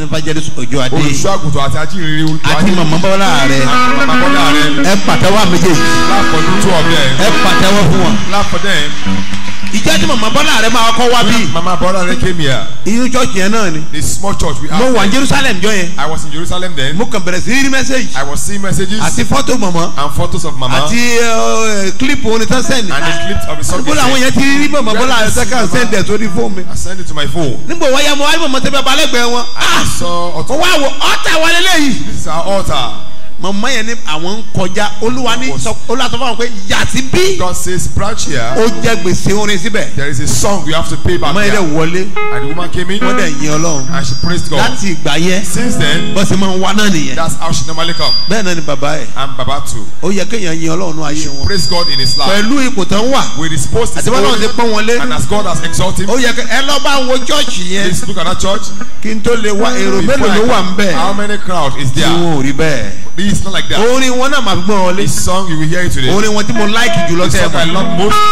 evangelist ojo adé olùṣọ́ àgùntàn àti ajínrere olùtọ́ àti màmá bọ́lá rẹ màmá bọ́lá rẹ ẹ pàtẹ́wọ́ méjèèjì lápọ̀dún tó ọ̀bẹ ẹ pàtẹ́wọ́ fún wọn. lápọ̀dẹ̀ ìjọ tí màmá bọ́lá rẹ máa kọ́ wá bí màmá bọ́lá rẹ came here inú church yẹn náà ni the small church we mo have wà ní there. jerusalem jọ yẹn I was in Jerusalem then mo kàn bẹ̀rẹ̀ sí rí mẹ́sẹ̀gì I was seeing messages àti fọ́tò màmá and photos of mama àti clip orin tán sẹ́ni and the clips of the song bó làwọn yẹn ti rí màmá bọ́lá rẹ sẹ́kà sẹ́ndẹ̀ sórí fóònù mi I sent it to my phone nígbà wáyà mo wáyé màmá tẹ́lẹ̀ balẹ̀gbẹ́ wọn I saw mo auto wá wọ ọ́tà wọlé lẹ́yìn this is our altar màmá yẹn ní àwọn ń kọjá olúwa ní sọ olúwa sọ fún àwọn pé yàtí bí God says branch here ó jẹ́ gbèsè orin síbẹ̀ there is a song you have to pay back màmá yẹn dẹ̀ here wọlé and the woman came in wọ́n dẹ̀ yin ọlọ́run and she praised God láti ìgbà yẹn since then bọ́sẹ̀ máa ń wá náà nìyẹn that's how she normally come bẹ́ẹ̀ náà ni bàbá ẹ̀ and Baba too ó yẹ kéèyàn yin ọlọ́run ní ayé wọn praise God in his life pẹ̀lú ipò tán wà with his post his àti bọ́lá ti glory pọ́n wọn lé and as God has exalted him ó yẹ kẹ ẹ lọ́ bá wo chọ́ọ̀chì yẹn please look at that church kí n tó lè wá èrò Before mélòó I ló wà ń come, bẹ̀ how many crowd is tí there wọn ò rí bẹ́ẹ̀ it's not like that orin wọn náà máa fi gbọ́n wọn lé this song you will hear it today orin wọn tí mo láìkì jùlọ the tẹ́ ẹ song I mọ̀ love most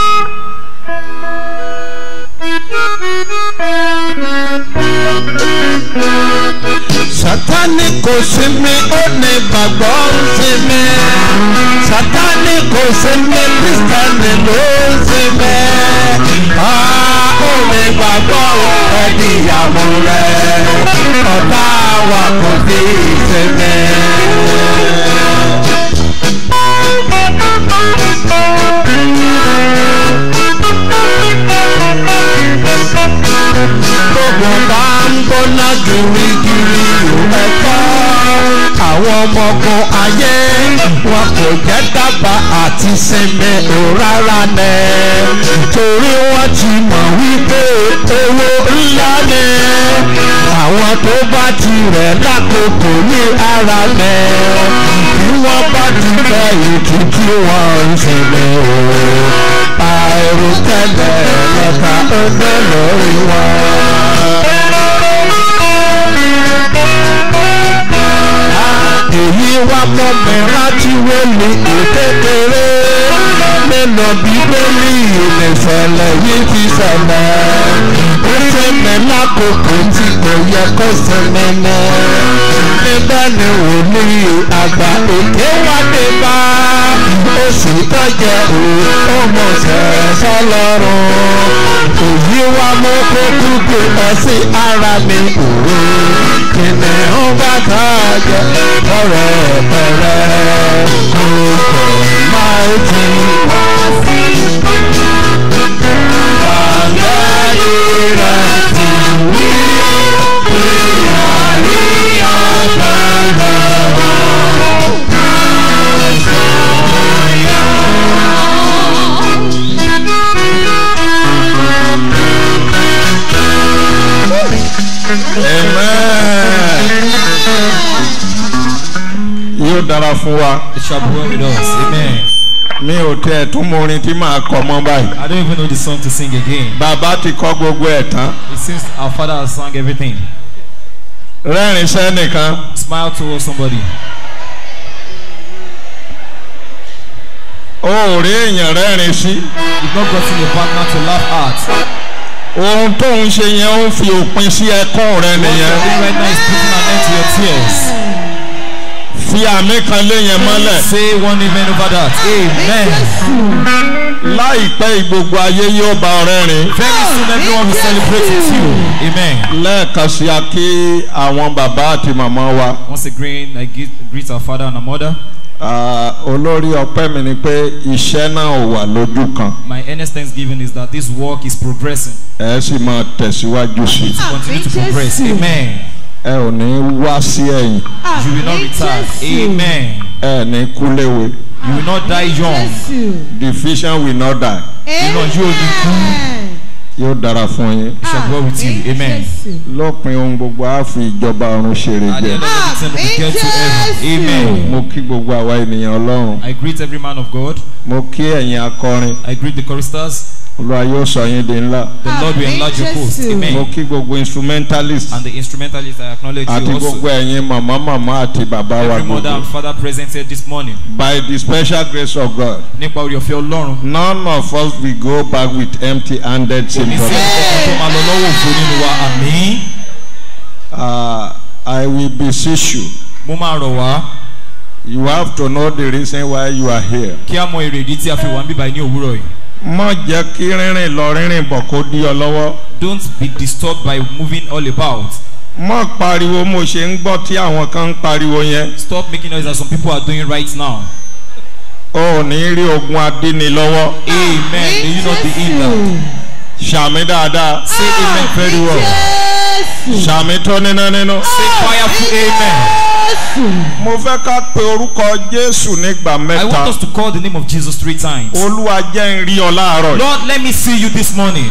sátani kò sí mi ó ní gbàgbọ́ ń sí mi sátani kò sí mi kristẹni ló ń sí mi a ó ní gbàgbọ́ ẹni ìyàwó rẹ ọ̀tá wa kò sí ìsinmi. gbogbo bá ń gbóná girigiri ẹ̀kọ́ àwọn ọmọ ogun ayé wọn kò jẹ́ dábàá àti sinmi ò rárá nẹ̀ torí wọ́n ti mọ̀ wípé owó ńlá ni àwọn tó bá ti rẹ̀ lákòókò ní ara nẹ̀ bí wọ́n bá ti fẹ́ ìtútù wọn ń sinmi o àìròtẹ́lẹ̀ lẹ́ka ọgbẹ́ lórí wọn. èyí wá mọ́ mi láti wọlé kékeré nínú bíbélì ìrìnsẹ̀lẹ̀ yìí ti ṣẹlẹ̀ ó sinmi lákòókò tí kò yẹ kó sinmi ní. níbẹ̀ ni wòlíì àgbà òkè wá dé bá oṣù tọ́jẹ́ ọmọ sẹ̀sọ́ lọ́rùn èyí wá mú kó kúkú ẹ sí ara mi òwe kìnìún bá tá a jẹ ọ̀rẹ́ pẹ̀rẹ́ kò kò máa ti wá sí. Àgbáyé rẹ̀ ti wí pé àríyàn gbàgbọ́. yóò dára fún wa It shall be well with us. Amen. mi ò tẹ ẹ̀ tún mọ orin tí màá kọ mọ́ báyìí I don't even know the song to sing again. bàbá ti kọ́ gbogbo ẹ̀ tán It seems our father has sung everything. rẹ́rìn sẹ́nìkan Smile towards somebody. ó ò rí èèyàn rẹ́rìn sí You've not gotten a partner to laugh at. ohun tó ń ṣe yẹn ó fi òpin sí ẹkún rẹ What you're nìyẹn doing right now is putting an end to your tears. fi àmì kan lé yẹn mọ́lẹ̀ Say one amen over that. Amen. láìpẹ́ gbogbo ayé yóò bá ọ rẹ́rìn Very soon everyone will celebrate with you. Amen. lẹ́ẹ̀kan sí a kí àwọn bàbá àti màmá wa Once again, I greet, greet our father and our mother. Ah, olórí ọpẹ́ mi ni pé iṣẹ́ náà ò wà lójú kan My earnest thanksgiving is that this work is progressing. ẹ sì máa tẹ̀síwájú sí i Continue to progress. Amen. ẹ ò ní wá sí ẹ̀yìn You will not retire. Amen. ẹ ní kúléwe You will not die young. the vision will not die Iná yóò ní kú. yóò dára fún yín We shall go with you. Amen. lópin ohun gbogbo á fi ìjọba ọ̀run ṣeré At the jẹ end of everything, we get to heaven. Amen. mo kí gbogbo àwa ènìyàn ọlọ́run I greet every man of God. mo kí ẹ̀yin akọrin I greet the choristers. olúwa yóò sọ yín di ńlá The Lord will enlarge your coast. mo Amen. kí gbogbo instrumentalist And the instrumentalists, I acknowledge àti you gbogbo also. ẹ̀yin màmá màmá àti bàbá wa Every mother gbogbo and father present here this morning. by the special grace of God Nípa orí ọ̀fẹ́ Ọlọ́run. none of us will go back with empty handed Kò ní sí symptoms. ẹ̀kọ́ tó máa lọ lọ́wọ́ òfo nínú wa. Àmín. Ah, I will beseech you. mo máa rọ̀ wá You have to know the reason why you are here. kí a mọ èrèdí tí a fi wà ń bíbá ní òwúrọ̀ yìí. Má jẹ́ kí rírìn lọ rírìn bọ̀ kó dí ọ lọ́wọ́. don't be disturbed by moving all about. Má pariwo mo ṣe ń gbọ́ tí àwọn kan ń pariwo yẹn. stop making noise as some people are doing right now. O ò ní rí ogun adíni lọ́wọ́. amen may you not be hindered. Ṣàmì dáadáa. say amen very well. Ṣàmì tó níná nínú. say powerful amen. Mo fẹ́ ká pe orúkọ Jésù nígbà I want mẹ́ta. us to call the name of Jesus three times. Olúwa jẹ́ ń rí ọ láàárọ̀ yìí. Lord let me see you this morning.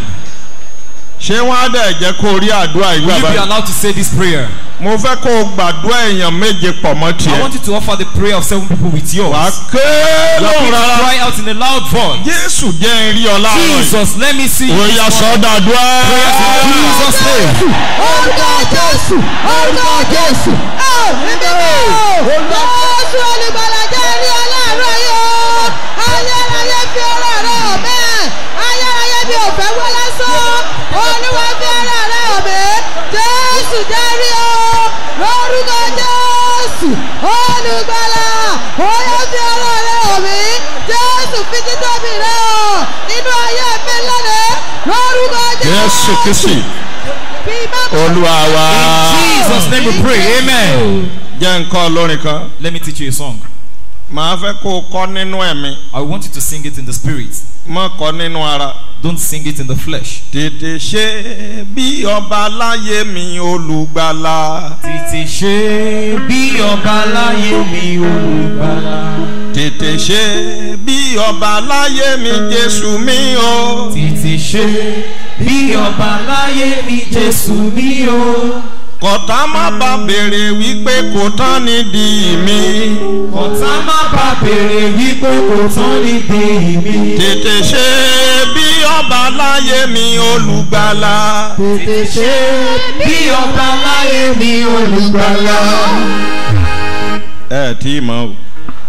Ṣé wọ́n á dẹ̀ jẹ́ kó rí àdúrà will ìgbà you be báyìí? allowed to say this prayer. Mo fẹ́ kó o gbàdúrà èèyàn méje pọ̀ mọ́ I tiẹ̀. want you to offer the prayer of seven people with yours. Wà á ké You are lóhùn going to rárá. cry out in a loud voice. Jésù jẹ́ ń rí ọ láàárọ̀ yìí. Jesus let me see you Ó this yá morning. sọ́dà dúrà. Prayers in Jesus name. orúkọ jésù orúkọ jésù ẹ̀mí mímọ́ jésù olùgbàlà jẹ́ rí aláàárọ̀ yìí o ayérayé fi ọ̀rọ̀ rẹ̀ hàn mí ayérayé bí òfẹ́ wọ́ lásán olúwa fi ọ̀rọ̀ rẹ̀ hàn mí jésù jẹ́ rí o lórúkọ jésù olùgbàlà oyè fi ọ̀rọ̀ rẹ̀ hàn mí jésù fi títóbi rẹ̀ hàn nínú ayé mi lónìí lórúkọ Jésù Kristi fi má Olúwa wa. In Jesus name we pray amen. Jẹ́ nǹkan olórin kan. Let me teach you a song. Màá fẹ́ kó o kọ́ nínú ẹ̀mí. I want you to sing it in the spirit. Má kọ́ nínú ara. Don't sing it in the flesh. Tètè ṣe bí ọba láyé mi olùgbàlà. Tètè ṣe bí ọba láyé mi olùgbàlà. Tètè ṣe bí ọba láyé mi Jésù mi o. Tètè ṣe bí ọba láyé mi Jésù mi o. Kọ̀tá má bá béèrè wípé kò tán nídìí mi. Ọ̀tá má bá béèrè wípé kò tán nídìí mi. Tètè ṣe bí ọba láyé mi olùgbàlà. Tètè ṣe bí ọba láyé mi olùgbàlà. ẹ tí ì mọ o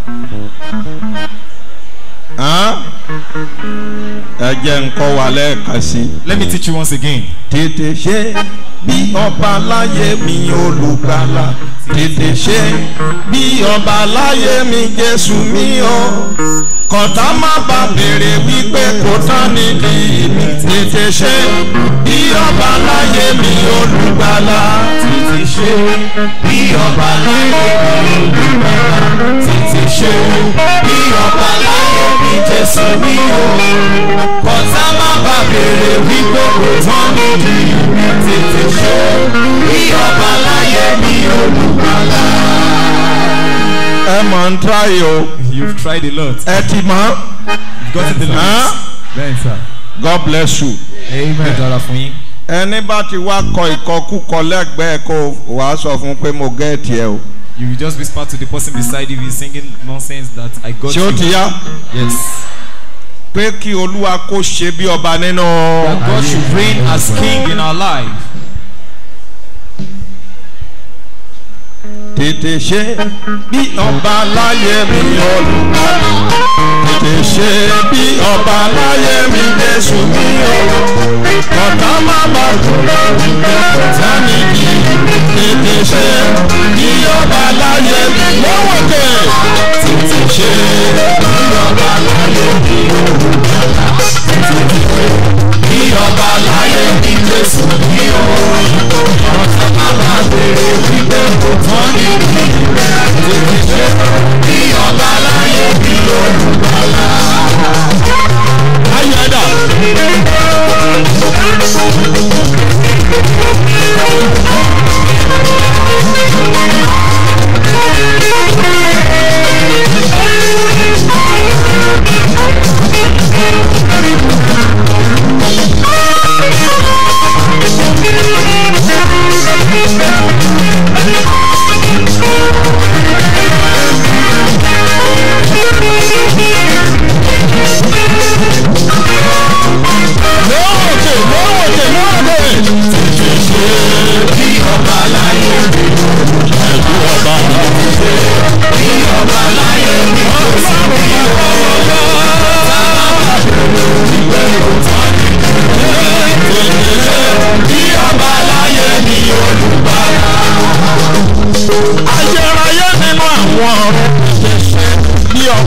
Hàn? ẹ jẹ́ nǹkan wà lẹ́ẹ̀kan sí i. Let me teach you once again. tètè ṣe bí ọba láyé mi olùgbàlà tètè ṣe bí ọba láyé mi jésù mi o kọ̀tá má bá béèrè wípé kò tán nídìí mi tètè ṣe bí ọba láyé mi olùgbàlà Tètè ṣe bí ọba láyé mi olùgbàlà. Tètè ṣe bí ọba láyé mi Jésù mi o. Kọ̀tá má bá béèrè wípé kò tán nídìí mi. Tètè ṣe bí ọba láyé mi olùgbàlà. ẹ mọ̀ ń tíráyè o You've tried a lot. ẹ ti mọ̀ You've gotten the Hàn? list. Bẹ́ẹ̀ sà. God bless you. Amen. Dára fún yín. ẹni bá ti wá kọ ìkọkúkọ lẹ́gbẹ̀ẹ́ kó wàá sọ fún un pé mo gẹ́ẹ̀tì ẹ o. You will just whisper to the person beside you, he's singing nonsense that I got ṣé ó ti you. yá Yes. pé kí olúwa kó ṣe bí ọba nínú. That God should reign as king in our life. tètè ṣe bí ọba láyé mi olùkọ́ni. tètè ṣe bí ọba láyé mi jésù mi o. kọ̀tà má bà kúrò kọ̀tà níbi. tètè ṣe bí ọba láyé mi lọ́wọ́ kẹ̀. tètè ṣe bí ọba láyé mi olùkọ́ni. tètè ṣe bí ọba láyé mi jésù mi o. kọ̀tà má bà béèrè wípé kò tán níbi. tètè ṣe bí ọba láyé mi olùkọ́ni. ayọ̀dà.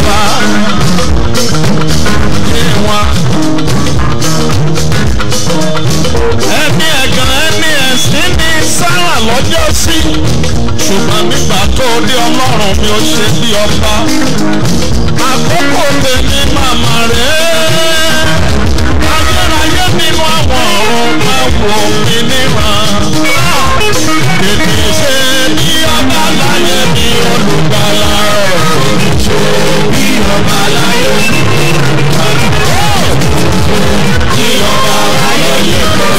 ọba yé wọn. ẹni ẹ̀gàn ẹni ẹ̀sìn ní sára lọ́jọ́ sí ṣùgbọ́n nígbà tó dé ọlọ́run mi ò ṣe bí ọba àkókò tèmi màmá rẹ̀ ayérayé nínú àwọn ọ̀run máa wò mí níran tètè ṣe bí ọba láyé bí olùgbàlà ṣe bí ọba láyé bí bí ọba láyé bí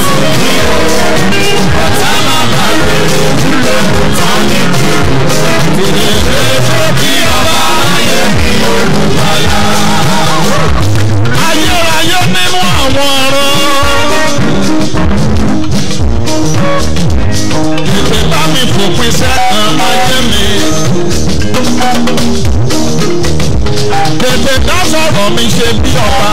ọ̀tá máa bá rẹ̀ òwúlò tán ní tètè ṣe bí ọba láyé bí olùgbàlà ayérayé nínú àwọn ọ̀run. Tètè bá mi fòpin sẹ́kàn ayé mi. Tètè dá sọ̀rọ̀ mi ṣe bí ọba.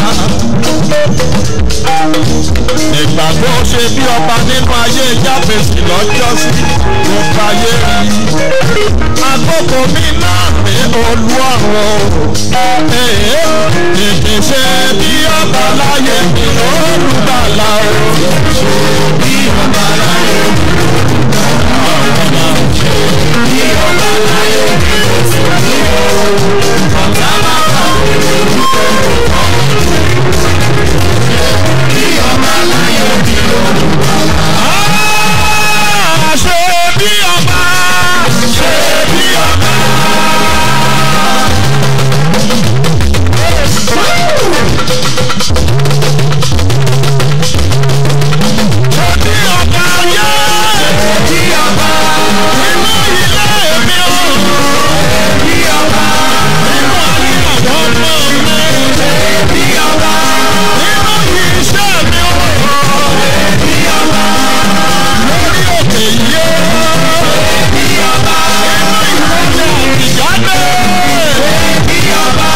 Ìgbà tó ṣe bí ọba nínú ayé Jábèsì lọ́jọ́sí ló fàyè rí. Àkókò mi náà ní olú ọ̀run. Tètè ṣe bí ọba láyé mi olùbàlà o. Bí ọba láyé mi. Ah, ṣe bí ọba ṣe bí ọba. Ṣe bí ọba yẹ bí ọba nínú ilé mi o. Bí ọba nínú ayé àwọn ọmọ mi. Bí ọba nínú iṣẹ́ mi o. Bí ọba lórí òkè yìí o. Bí ọba nínú ìwọlé ìjáde. Bí ọba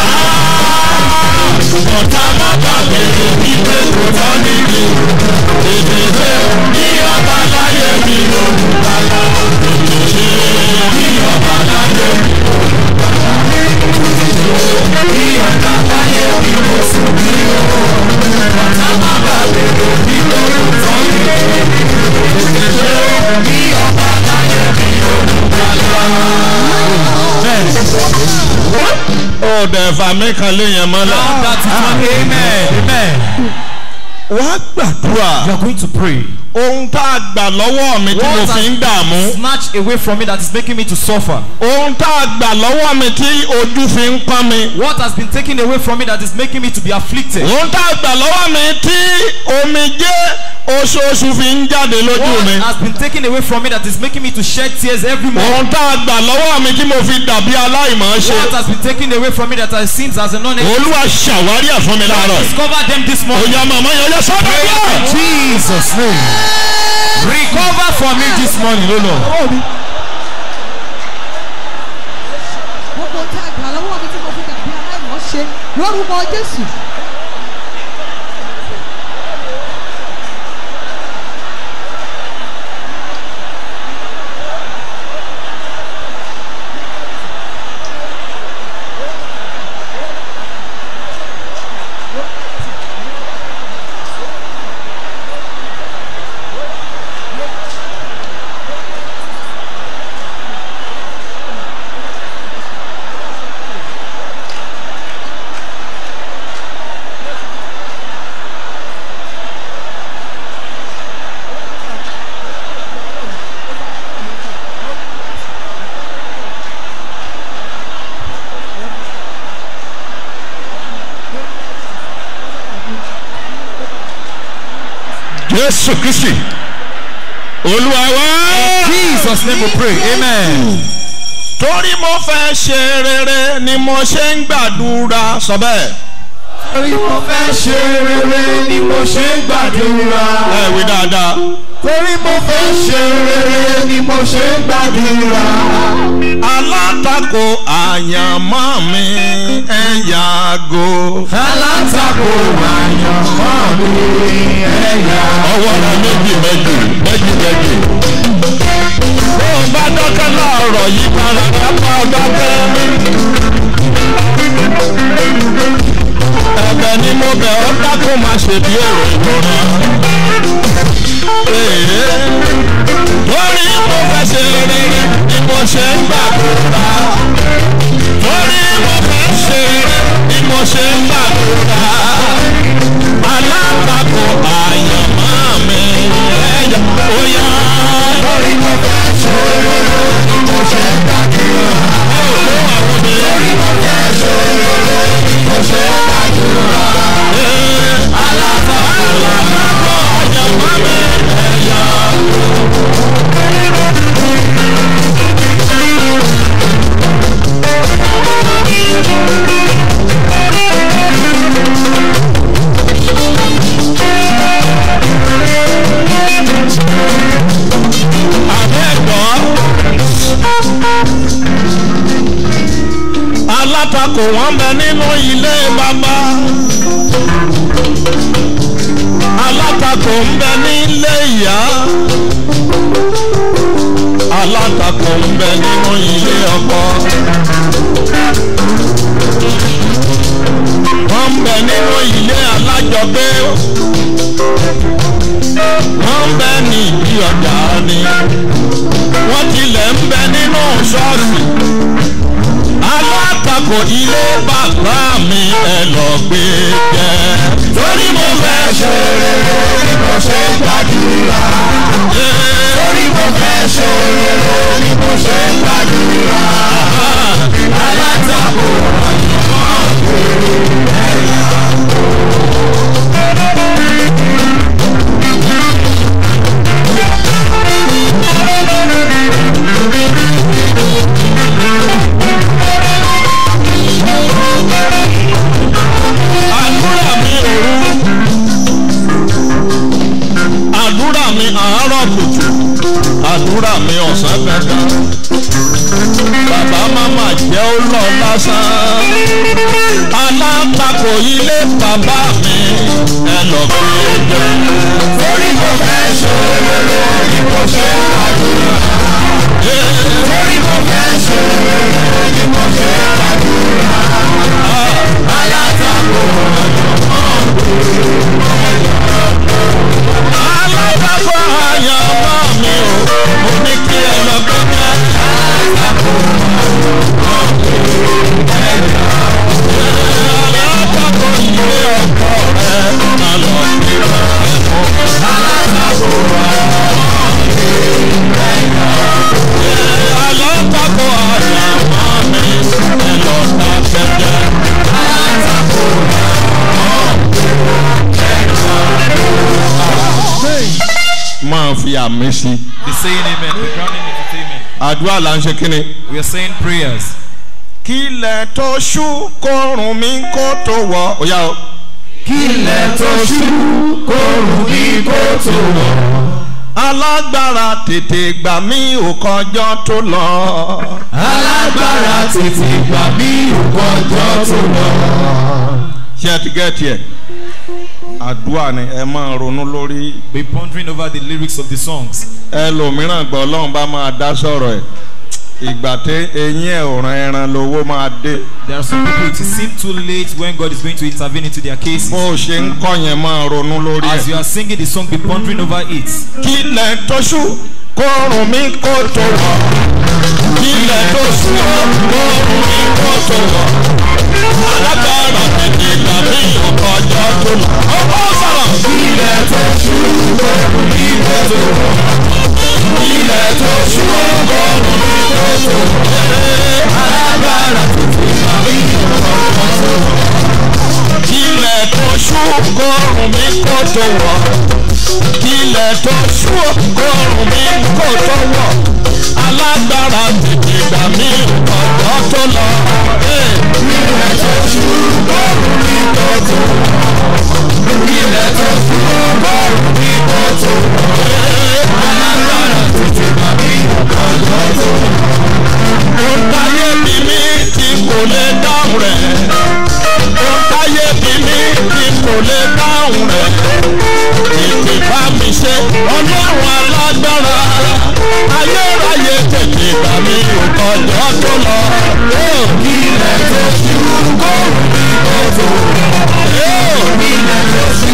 ọ̀tá má bàbá ìgbé kò tán níbi. Èdè bí ọba láyé mi olùbàlà. Èdè bí ọba láyé mi olùbàlà. Bí ọba láyé mi oṣù mi o. Ọ̀tá má bàbá ìgbé kò tán níbi. Èdè bí ọba láyé mi olùbàlà. Ó dẹ̀ fàmí kan léyìn mọ́lẹ̀. That is one. Amen. Amen. Wàá gbàdúrà. You are going to pray. Ohun tá a gbà lọ́wọ́ mi tí mo What fi ń dààmú. snatched away from me that is making me to suffer? Ohun tá a gbà lọ́wọ́ mi tí ojú fi ń pọ́n mi. What has been taken away from me that is making me to be afflicted? Ohun tá a gbà lọ́wọ́ mi tí omijé oṣooṣù fi ń jáde lójú What mi. has been taken away from me that is making me to shed tears every month? Ohun tá a gbà lọ́wọ́ mi tí mo fi dàbí aláìmọ̀ ṣe. What has been taken away from me that I seems as a non Olúwa ṣàwárí ẹ̀ fún mi láàárọ̀. Discover them this morning. Òyà màmá yẹn yẹ sọ́dọ̀ In bí. Jesus' name. Recover for me this morning, O Lord. gbogbo tí a gbà lọ́wọ́ mi tí mo fi dàbí aláìmọ̀ ṣe lórúkọ jésù. Jésù Kristi. Olúwa wá. Jesus' name we pray. Amen. Torí mo fẹ́ ṣe rere ni mo ṣe ń gbàdúrà sọ bẹ́ẹ̀. Torí mo fẹ́ ṣe rere ni mo ṣe ń gbàdúrà. Ẹ wí dáadáa. Torí mo fẹ́ ṣe rere ni mo ṣe ń gbàdúrà. Alátakò àyànmọ́ mi ẹ yàgò. Alátakò àyànmọ́ mi ẹ̀yà. Ọwọ́ rẹ méjì méjì méjì méjì. Bó o bá dọ́kẹ́ láàárọ̀ yìí para ká bá a dọ́kẹ́. má ṣe bí èrò ìrora. Torí mo fẹ́ ṣe rere ni mo ṣe ń gbàdúrà. Torí mo fẹ́ ṣe rere ni mo ṣe ń gbàdúrà. Alátakò àyànmọ́ mi ẹ̀yà ó yá. Torí mo fẹ́ ṣe rere ni mo ṣe ń gbàdúrà. Torí mo fẹ́ ṣe rere ni mo ṣe ń gbàdúrà. Alátakò àyànmọ́ mi ẹ̀yà. àbẹ́ẹ̀gbọ́ alátakò wọn bẹ nínú ilé bàbá alátakò ń bẹ nílé ìyá alátakò ń bẹ nínú ilé ọkọ wọn ń bẹ nínú ilé alájọgbé wọ́n ń bẹ ní ìdí ọjà ni wọ́n tilẹ̀ ń bẹ nínú ṣọ́ọ̀ṣì alátakò ilé bàbá mi ẹ lọ gbé jẹ. torí mo fẹ́ ṣe rere ni mo ṣe ń gbàdúrà. torí mo fẹ́ ṣe rere ni mo ṣe ń gbàdúrà. alátakò ọ̀yọ́ gbé ẹ̀yà. àdúrà mi òru àdúrà mi àárọ̀ kùtù àdúrà mi ọ̀sán gangan bàbá màmá jẹ́ ó lọ lásán alátakò ilé bàbá mi ẹ lọ fi jẹ. torí mo fẹ́ ṣe rere ni mo ṣe àdúrà. torí mo fẹ́ ṣe rere ni mo ṣe àdúrà. alátakò alátakò àyànmọ́ mi ò mo ní kí ẹ lọ gbẹ́gbẹ́. alátakò alátakò ilé ọkọ rẹ má lọ sí rẹ mọ́. alátakò alátakò àyànmọ́ mi ẹ lọ ta tẹ́tẹ́. alátakò máa fi àmì sí. Be saying amen. Be crowning it with amen. àdúrà là ń ṣe kí ni. We are saying prayers. kílẹ̀ tó ṣú kórun mi kó tó wọ̀. ó yá o. Kílẹ̀ tó ṣú kórun mi kó tó wọ̀. alágbára tètè gbà mí ò kọjọ́ tó lọ. Alágbára tètè gbà mí òkọjọ́ tó lọ. ṣé ẹ ti gẹ́ẹ̀tì ẹ̀. àdúrà ni ẹ máa ronú lórí. Be pondering over the lyrics of the songs. ẹlòmíràn gbọ́ ọlọ́run bá máa dá sọ̀rọ̀ ẹ̀. ìgbà tí eyín ẹ̀ ò ran ẹran lowó máa dé. There are some people it seems too late when God is going to intervene into their cases. bó o ṣe ń kọ́ yẹn máa ronú lórí As ẹ̀. you are singing the song, be pondering over it. kílẹ̀ tó ṣú kórun mi kó tó wọ̀. kílẹ̀ tó ṣú kórun mi kó tó wọ̀. alágbára tètè gbà mí ò kọjọ́ tó lọ. ọkọ sọ̀rọ̀. kílẹ̀ tó ṣú kórun mi kó tó wọ̀. kílẹ̀ tó ṣú kórun mi kó tó wọ̀. alágbára tètè gbà mí ò kọjọ́ tó lọ. kílẹ̀ tó ṣú kórun mi kó tó wọ̀ ilẹ̀ tó ṣú kọrùn mi kò tó wọ̀ alágbára tètè gbà mí ọ̀dọ́ tó lọ. ilẹ̀ tó ṣú kọrùn mi kò tó wọ̀ ilẹ̀ tó ṣú kọrùn mi kò tó wọ̀ alágbára tètè gbà mí ọ̀dọ́ tó lọ. ó táyé bí mi tí kò lè dáhùn rẹ̀ ó táyé bí mi tí kò lè dáhùn rẹ̀ tètè bá mi ṣe ọlọ́run alágbára ayérayé tètè bá mi òkọjọ́ tó lọ. ilẹ̀ tó ṣú kóró mi kò tó. ilẹ̀ tó ṣú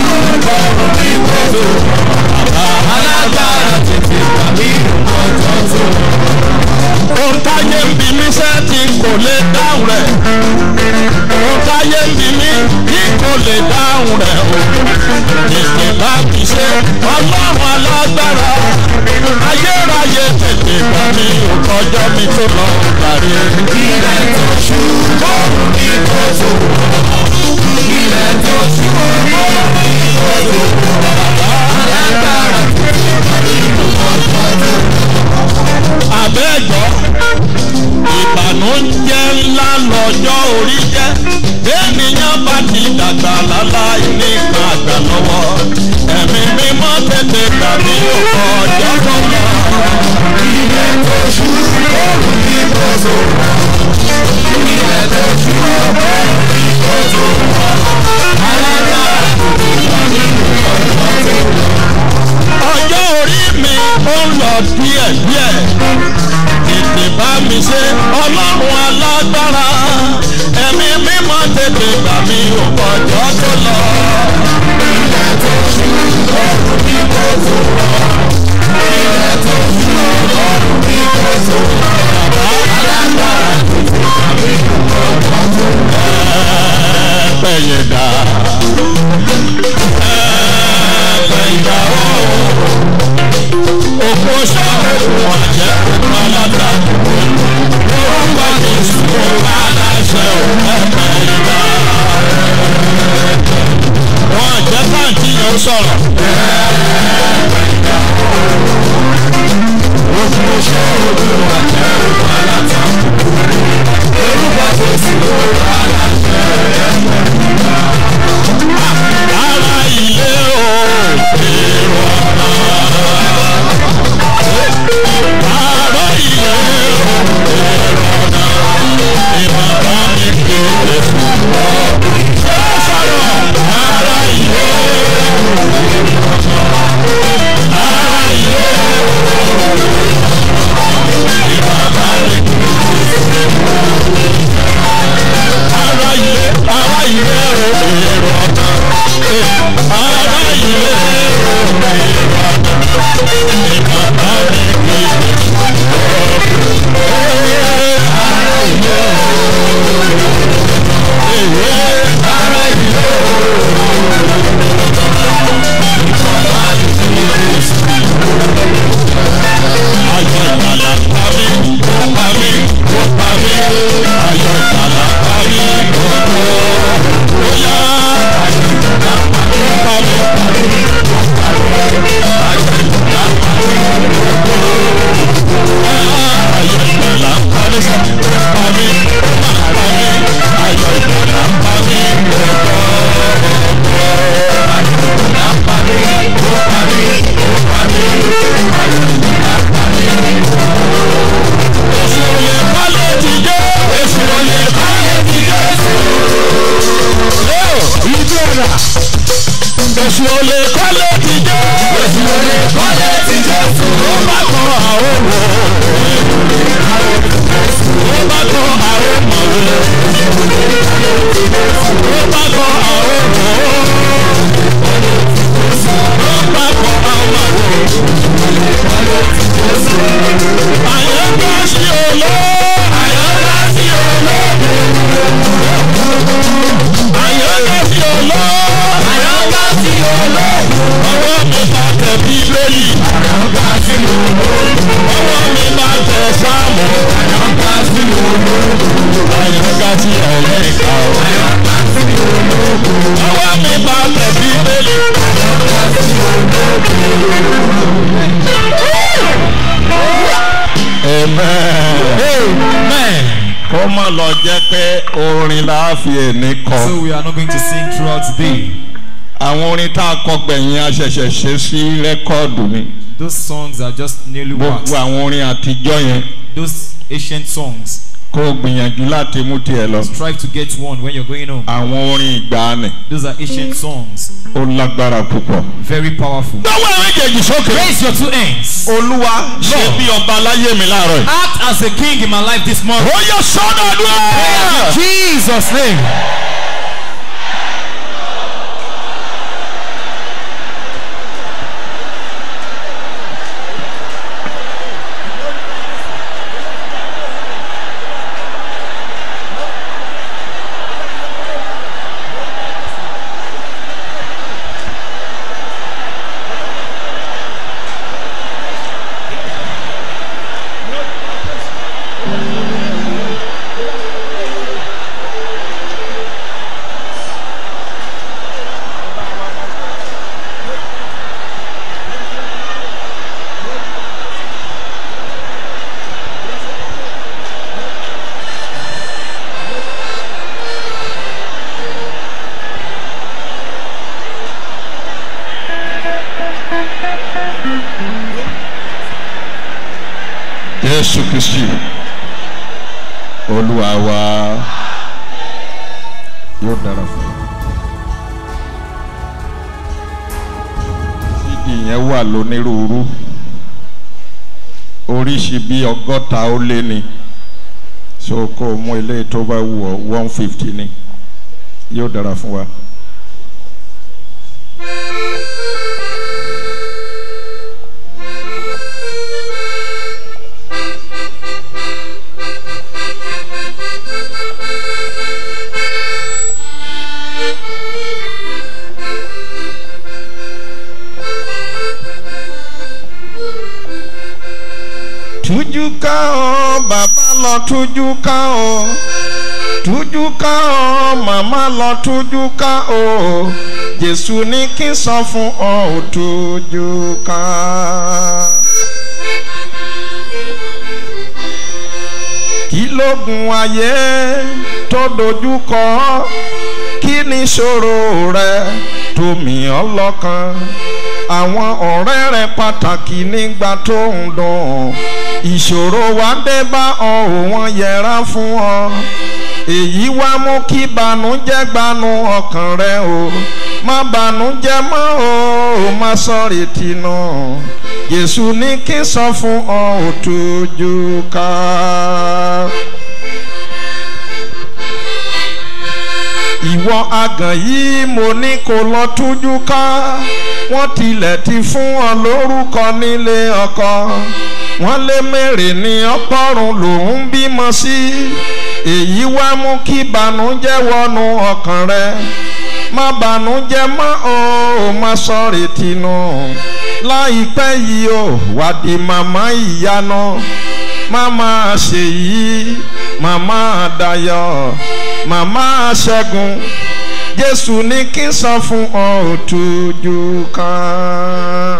bí mi kí kò lè dáhùn rẹ̀ o. Tètè bá mi ṣe ọlọ́run alágbára. Ayérayé tètè bá mi ò kọjọ́ mi tó lọ parí. Ilẹ̀ tó ṣú kóòrùn ní kóòtù. Ilẹ̀ tó ṣú kóòrùn ní kóòtù. Alágbára tètè bá mi ò kọjọ́ tó Àbẹ́jọ́ ìbànújẹ́ ńlá lọ́jọ́ orí jẹ́. Ènìyàn bá ti dàgbà láláì ní ìgbà àgbà lọ́wọ́. Ẹ̀mí mímọ́ tètè gbà mí ò kọjọ́ tó lọ. Ilẹ̀ tó ṣú kóòrùn ní kóòtù. Ilẹ̀ tó ṣú kóòrùn ní kóòtù. Alágbára tètè bá mi ò kọjọ́ tó lọ. ọjọ́ orí mi ó ń lọ díẹ̀díẹ̀ tètè bá mi ṣe ọlọ́run alágbára ẹ̀mí mímọ́ tètè gbà mí ò kọjọ́ tó lọ. Ilẹ̀ tó ṣú kóòrùn ní kóòtù. Ilẹ̀ tó ṣú kóòrùn ní kóòtù. Alágbára tètè bá mi ò kọjọ́ tó lọ. ẹ̀ẹ́pẹ̀yẹ̀dá ẹ̀ẹ́pẹ̀yẹ̀dá òkú sọ́ọ̀rù ọ̀jẹ̀ òkú aláta orúkọ jésù aláṣẹ ẹ̀ẹ́pẹ̀yẹ̀dá wọ́n jẹ́ káàntì yẹn sọ̀rọ̀. ara ilé o èrò ọ̀nà. ara ilé o èrò ọ̀nà. ìmọ̀ra mi kéde fún ọ. ṣé sọ̀rọ̀ ara ilé o èrò ọ̀nà. ara ilé o ìmọ̀ra mi kéde fún ọ. ara ilé ara ilé o èrò ọ̀nà. ara ilé o èrò ọ̀nà. ìmọ̀ra mi kéde fún ọ. Ayọ̀ ìgbàlà pa mí, ó pa mí, ó pa mí. Ayọ̀ ìgbàlà pa mí, ó tó. Ó yá. Ayọ̀ ìgbàlà pa mí, ó pa mí, ó pa mí. Ayọ̀ ìgbàlà pa mí, ó tó. Ayọ̀ ìgbàlà pa mí, ó pa mí, ó pa mí. Ayọ̀ ìgbàlà pa mí, ó tó. Ayọ̀ ìgbàlà pa mí, ó pa mí, ó pa mí. Ayọ̀ ìgbàlà pa mí, ó tó. Èsì òye kọ́lé ti dé. Èsì òye kọ́lé ti dé. Yóò ìdí ọ̀nà. Èsì òye kọ́lé ti dé. Èsì òye kọ́lé ti dé. Ó bá kan àwọn wò. Ó bá kan àwọn mọ̀ wò. Ó bá kan àwọn wò. Ó bá kan àwọn wò. Àyẹ̀ká sí olóò. Àyẹ̀ká sí olóò. Àyẹ̀ká sí olóò. Àyẹ̀ká sí olóò. Ọwọ́ mi bá tẹ bíbélì. Àyẹ̀ká sí olóò. Ọwọ́ mi bá tẹ sáàmù. Àyẹ̀ká sí olóò. Àyẹ̀ká sí ẹ̀lẹ́ka o. Àyẹ̀ká sí olóò. Ọwọ́ mi bá tẹ bíbélì. Àyẹ̀ká sí Amen. Amen. kó má lọ jẹ́ pé orin la fi èní kọ. So we are not going to sing throughout today. àwọn orin tá a kọ gbẹ̀yìn a ṣẹ̀ṣẹ̀ ṣe sí rẹ́kọ́ọ̀dù ni. Those songs are just newly gbogbo waxed. àwọn orin àtijọ́ yẹn Those ancient songs. kó o gbìyànjú láti mú tiẹ̀ lọ. Strive to get one when you're going home. àwọn orin ìgbàanì Those are ancient songs. ó lágbára púpọ̀. Very powerful. lọ́wọ́ ẹ̀rín kejì sókè. Raise your two hands. olúwa ṣe Lord. bí ọba láyé mi láàárọ̀ yìí. Act as a king in my life this month. ó yẹ sọ́dọ̀ àdúrà. Jesus' name. ministry olúwa wa yóò dára fún wa. cd yẹn wà lónírúurú oríṣi bíi ọgọ́ta ó lé ní so kó o mú eléyìí tó bá wù ọ́ one fifty ni yóò dára fún wa. tújú ká ọ bàbá lọ tújú ká ọ tújú ká ọ màmá lọ tújú ká ọ jésù ní kí n sọ fún ọ ò tújú ká. kí lóògùn ayé tó dojú kọ kí ni ìṣòro rẹ tó mì ọ́ lọ́kàn àwọn ọ̀rẹ́ rẹ pàtàkì nígbà tó ń dùn ìṣòro wa dé bá ọ ò wọ́n yẹra fún ọ èyí wá mú kí banújẹ́ gbanú ọkàn rẹ o má banújẹ́ mọ́ o ò má sọ̀rọ̀ tìǹà Jésù ní kí n sọ fún ọ ò tójú ká. ìwọ àgàn yìí mo ní kó lọ tújú ká wọ́n tilẹ̀ ti fún ọ lórúkọ nílé ọkọ wọ́n lé mèrè ní ọpọ́run lòún bímọ sí èyí wá mú kí banújẹ́ wọnú ọkàn rẹ má banújẹ́ mọ́ o ò má sọ̀rọ̀ tìǹà láìpẹ́ yìí o wà di màmá ìyanu màmá ṣèyí màmá dayọ̀ màmá ṣẹ́gun jésù ní kí n sọ fún ọ òtújú kan.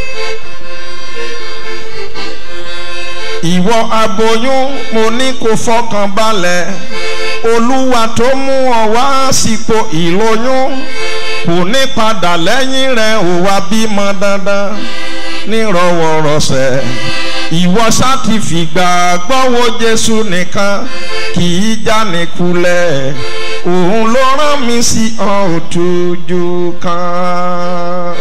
ìwọ aboyún mo ní kó fọkàn balẹ̀ olúwa tó mú ọ wá sípò ìlóyún kò ní padà lẹ́yìn rẹ̀ ò wá bímọ dandan nírọ̀wọ̀rọ̀sẹ̀ ìwọ sáti fìgbà gbọ́wọ́ jésù nìkan kì í jáni kulẹ̀ òun ló rán mi sí ọ òtújú kan.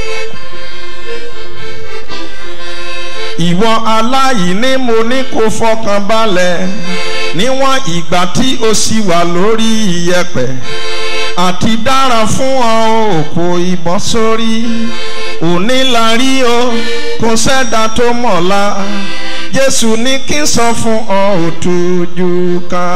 ìwọ aláìní mo ní kó fọkàn balẹ̀ níwọ̀n ìgbà tí o sì wà lórí iyẹ̀pẹ̀ àti dára fún ọ òkò ìbọn sórí òní la rí o kò sẹ́dá tó mọ̀la jésù ní kí n sọ fún ọ òtújú ká.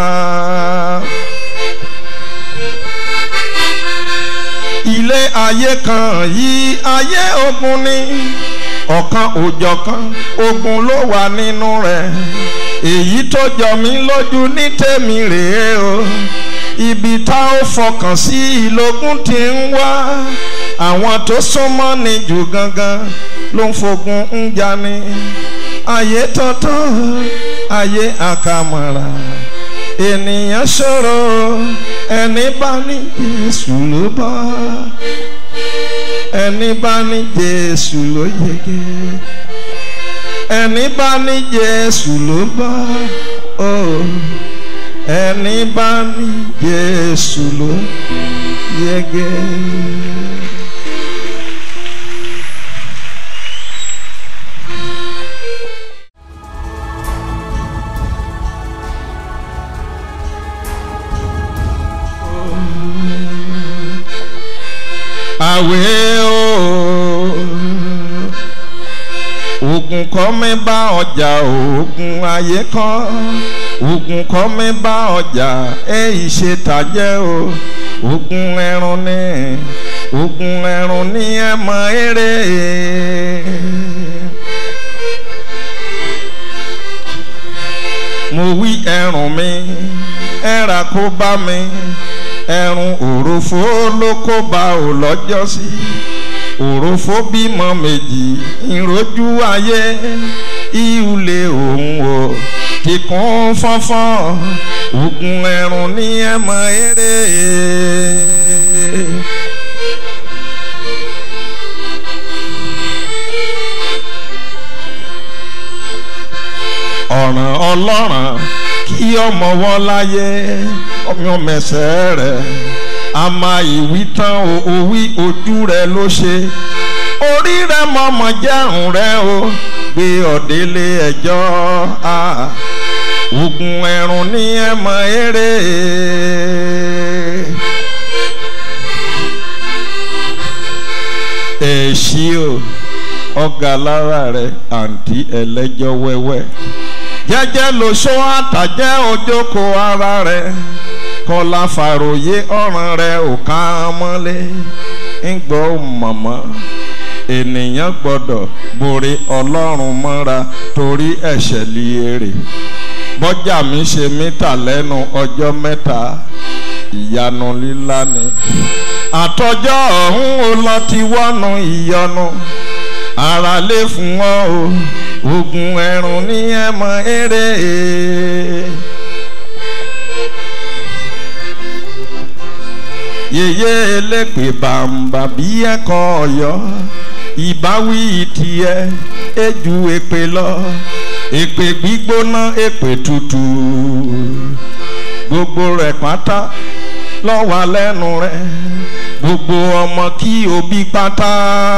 ilé ayé kan yìí ayé ogun ni ọ̀kan òjọ̀kan ogun ló wà nínú rẹ̀ èyí tó jọ mí lójú ní tèmi rèé o ibi tá ó fọkàn sí ìlógún ti ń wá àwọn tó súnmọ́ ni jù gangan ló ń fogun ń jani ayé tọ́tọ́ ayé àkàmọ̀ra ènìyàn ṣòro ẹni bá ní Jésù ló bọ́ ẹni bá ní Jésù ló yege ẹni bá ní Jésù ló bọ́ oh ẹni bá ní Jésù ló yege. àwẹ̀ o ogun kọ́ mi bá ọjà ogun ayé kọ́ ogun kọ́ mi bá ọjà èyí ṣe tàjẹ́ o ogun ẹrun ní ogun ẹrun ní ẹ mọ eré. mo wí ẹrùn mi ẹ̀rà kó bá mi ẹ̀rùn òròfó ló kó bá ò lọ́jọ́ sí òròfó bímọ méjì ìrojú ayé ìhùlẹ̀ òun o kíkún fọ́nfọ́n ogun ẹ̀rùn ní ẹ̀mọ eré. ọ̀ràn ọlọ́run kí ọmọ wọn láyé ọmọ mẹsẹ̀ rẹ̀ a máa ìwí tán o òwí ojú rẹ̀ ló ṣe orí rẹ̀ mọ̀mọ́ jẹ́rùn rẹ̀ o gbé ọ̀dẹ́lé ẹjọ́ a ogun ẹ̀rùn ní ẹ̀mọ́ eré. èsì o ọ̀gá lára rẹ̀ àǹtí ẹlẹ́jọ́ wẹ́wẹ́ jẹ́jẹ́ ló ṣó àtàjẹ́ òjòkó ara rẹ̀ kọlá fàròyé ọ̀ràn rẹ̀ ò ká mọ́lé ń gbọ́ mọ̀mọ́ ènìyàn gbọ́dọ̀ borí ọlọ́run mọ́ra torí ẹ̀ṣẹ̀ liere bọ́jà mi ṣe mítà lẹ́nu ọjọ́ mẹ́ta ìyanu líla ni àtọjọ́ ọ̀hún ó lọ ti wọ́nu ìyọnu ara lè fún ọ o ogun ẹ̀rùn ní ẹ̀mọ eré. yèyé elépè bàǹbà bí ẹ̀kọ́ ọ̀yọ́ ìbáwí tiẹ̀ ejú èpè lọ èpè gbígbóná èpè tútù gbogbo rẹ̀ pátá lọ́wọ́ lẹ́nu rẹ̀ gbogbo ọmọ kí òbí pátá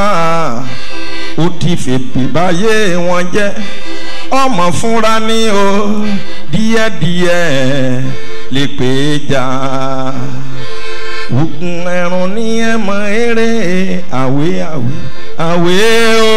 ó ti fèpè báyé wọn jẹ́ ọmọ fúnra ní o díẹ̀díẹ̀ lè pè é jà ogun ẹ̀rùn ní ẹ̀mọ eré àwé àwé àwé o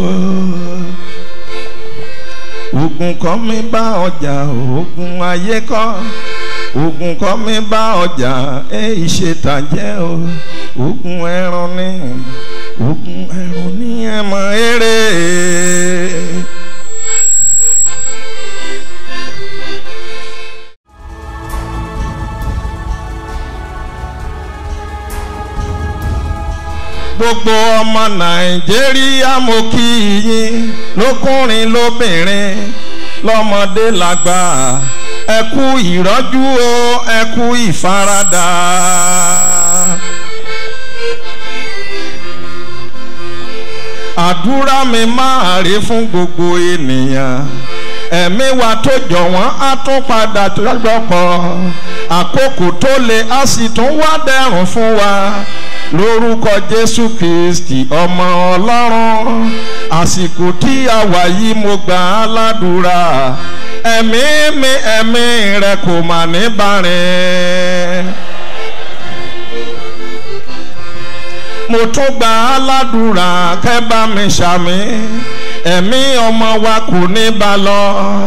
ogun kọ́ mi bá ọjà ogun ayé kọ́ ogun kọ́ mi bá ọjà èyí ṣe tàjẹ́ o ogun ẹran ní ogun ẹran ní ẹ̀mọ eré. gbogbo ọmọ nàìjíríà mo kí yín lókùnrin lóbìnrin lọ́mọdé lágbà ẹ kú ìrọ́jú o ẹ kú ìfaradà. àdúrà mi máa rí fún gbogbo ènìyàn ẹ̀mí wa tó jọ wọ́n á tún padà lọ́gbọ̀pọ̀ àkókò tó le á sì tún wá dẹ̀rùn fún wa lórúkọ jésù kristi ọmọ ọlọ́run àsìkò tí a wà yìí mo gbà á ládùúrà ẹ̀mí mi ẹ̀mí rẹ kò mà ní bàrẹ̀. mo tún gbà á ládùúrà kẹ́ bá mi ṣàmì ẹ̀mí ọmọ wa kò ní bá lọ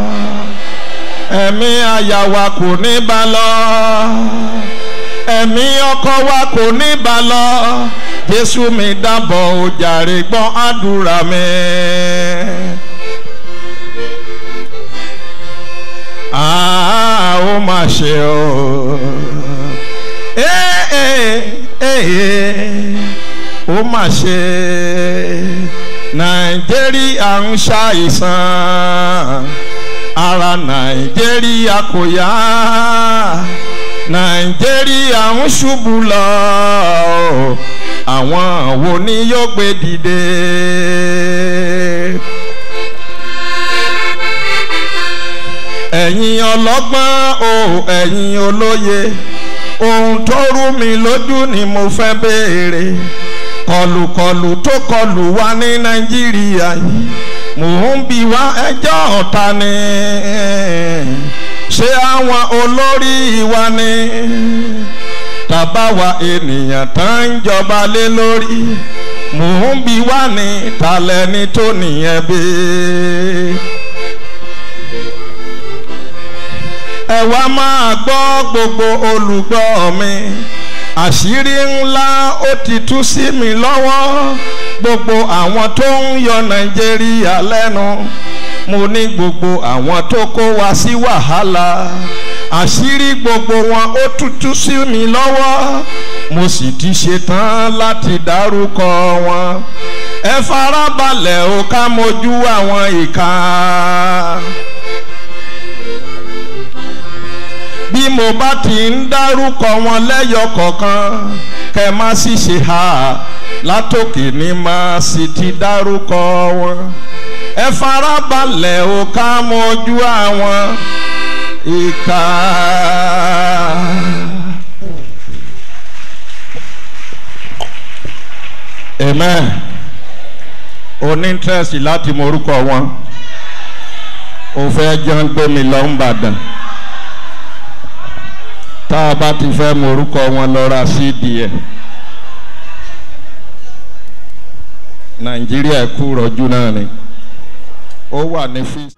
ẹ̀mí aya wa kò ní bá lọ ẹ̀mí ọkọ wa kò ní bá lọ jésù mi dábọ̀ ojàre gbọ́n àdúrà mi. Ah, ó mà ṣe o ó mà ṣe nàìjíríà ń ṣàìsàn ara nàìjíríà kò yá nàìjíríà ń ṣubú lọ àwọn wo ni yóò gbé dìde. ẹ̀yin ọlọ́gbọ́n o ẹ̀yin olóye ohun tó rú mi lójú ni mo fẹ́ béèrè kọlùkọlù tó kọlù wá ní nàìjíríà yìí mò ń bi wá ẹjọ́ ọ̀tá ni ṣé àwọn olórí wa ni tàbá wa ènìyàn tá ń jọba lé lórí mò ń bi wá ní talẹ́ni tó nìyẹn bí. ẹ wá máa gbọ́ gbogbo olùgbọ́ mi àṣírí ńlá ó ti tú sí mi lọ́wọ́ gbogbo àwọn tó ń yọ nàìjíríà lẹ́nu mo ní gbogbo àwọn tó kó wa sí wàhálà àṣírí gbogbo wọn ó tútú sí mi lọ́wọ́ mo sì ti ṣetán láti dárúkọ wọn ẹ farabalẹ̀ ó ká mojú àwọn ìka. bí mo bá ti ń dárúkọ wọn lẹ́yọ kọ̀ọ̀kan kẹ má sì ṣe ha látòkè ní má sì ti dárúkọ wọn ẹ farabalẹ̀ o ká mojú àwọn ìka. amen o ní interest láti mọ orúkọ wọn o fẹ́ jẹun gbé mi lọ ń bàdàn tá a bá ti fẹ́ mọ orúkọ wọn lọ ra cd ẹ̀ nàìjíríà kú rọ̀jú náà ni ó wà ní fíìsì.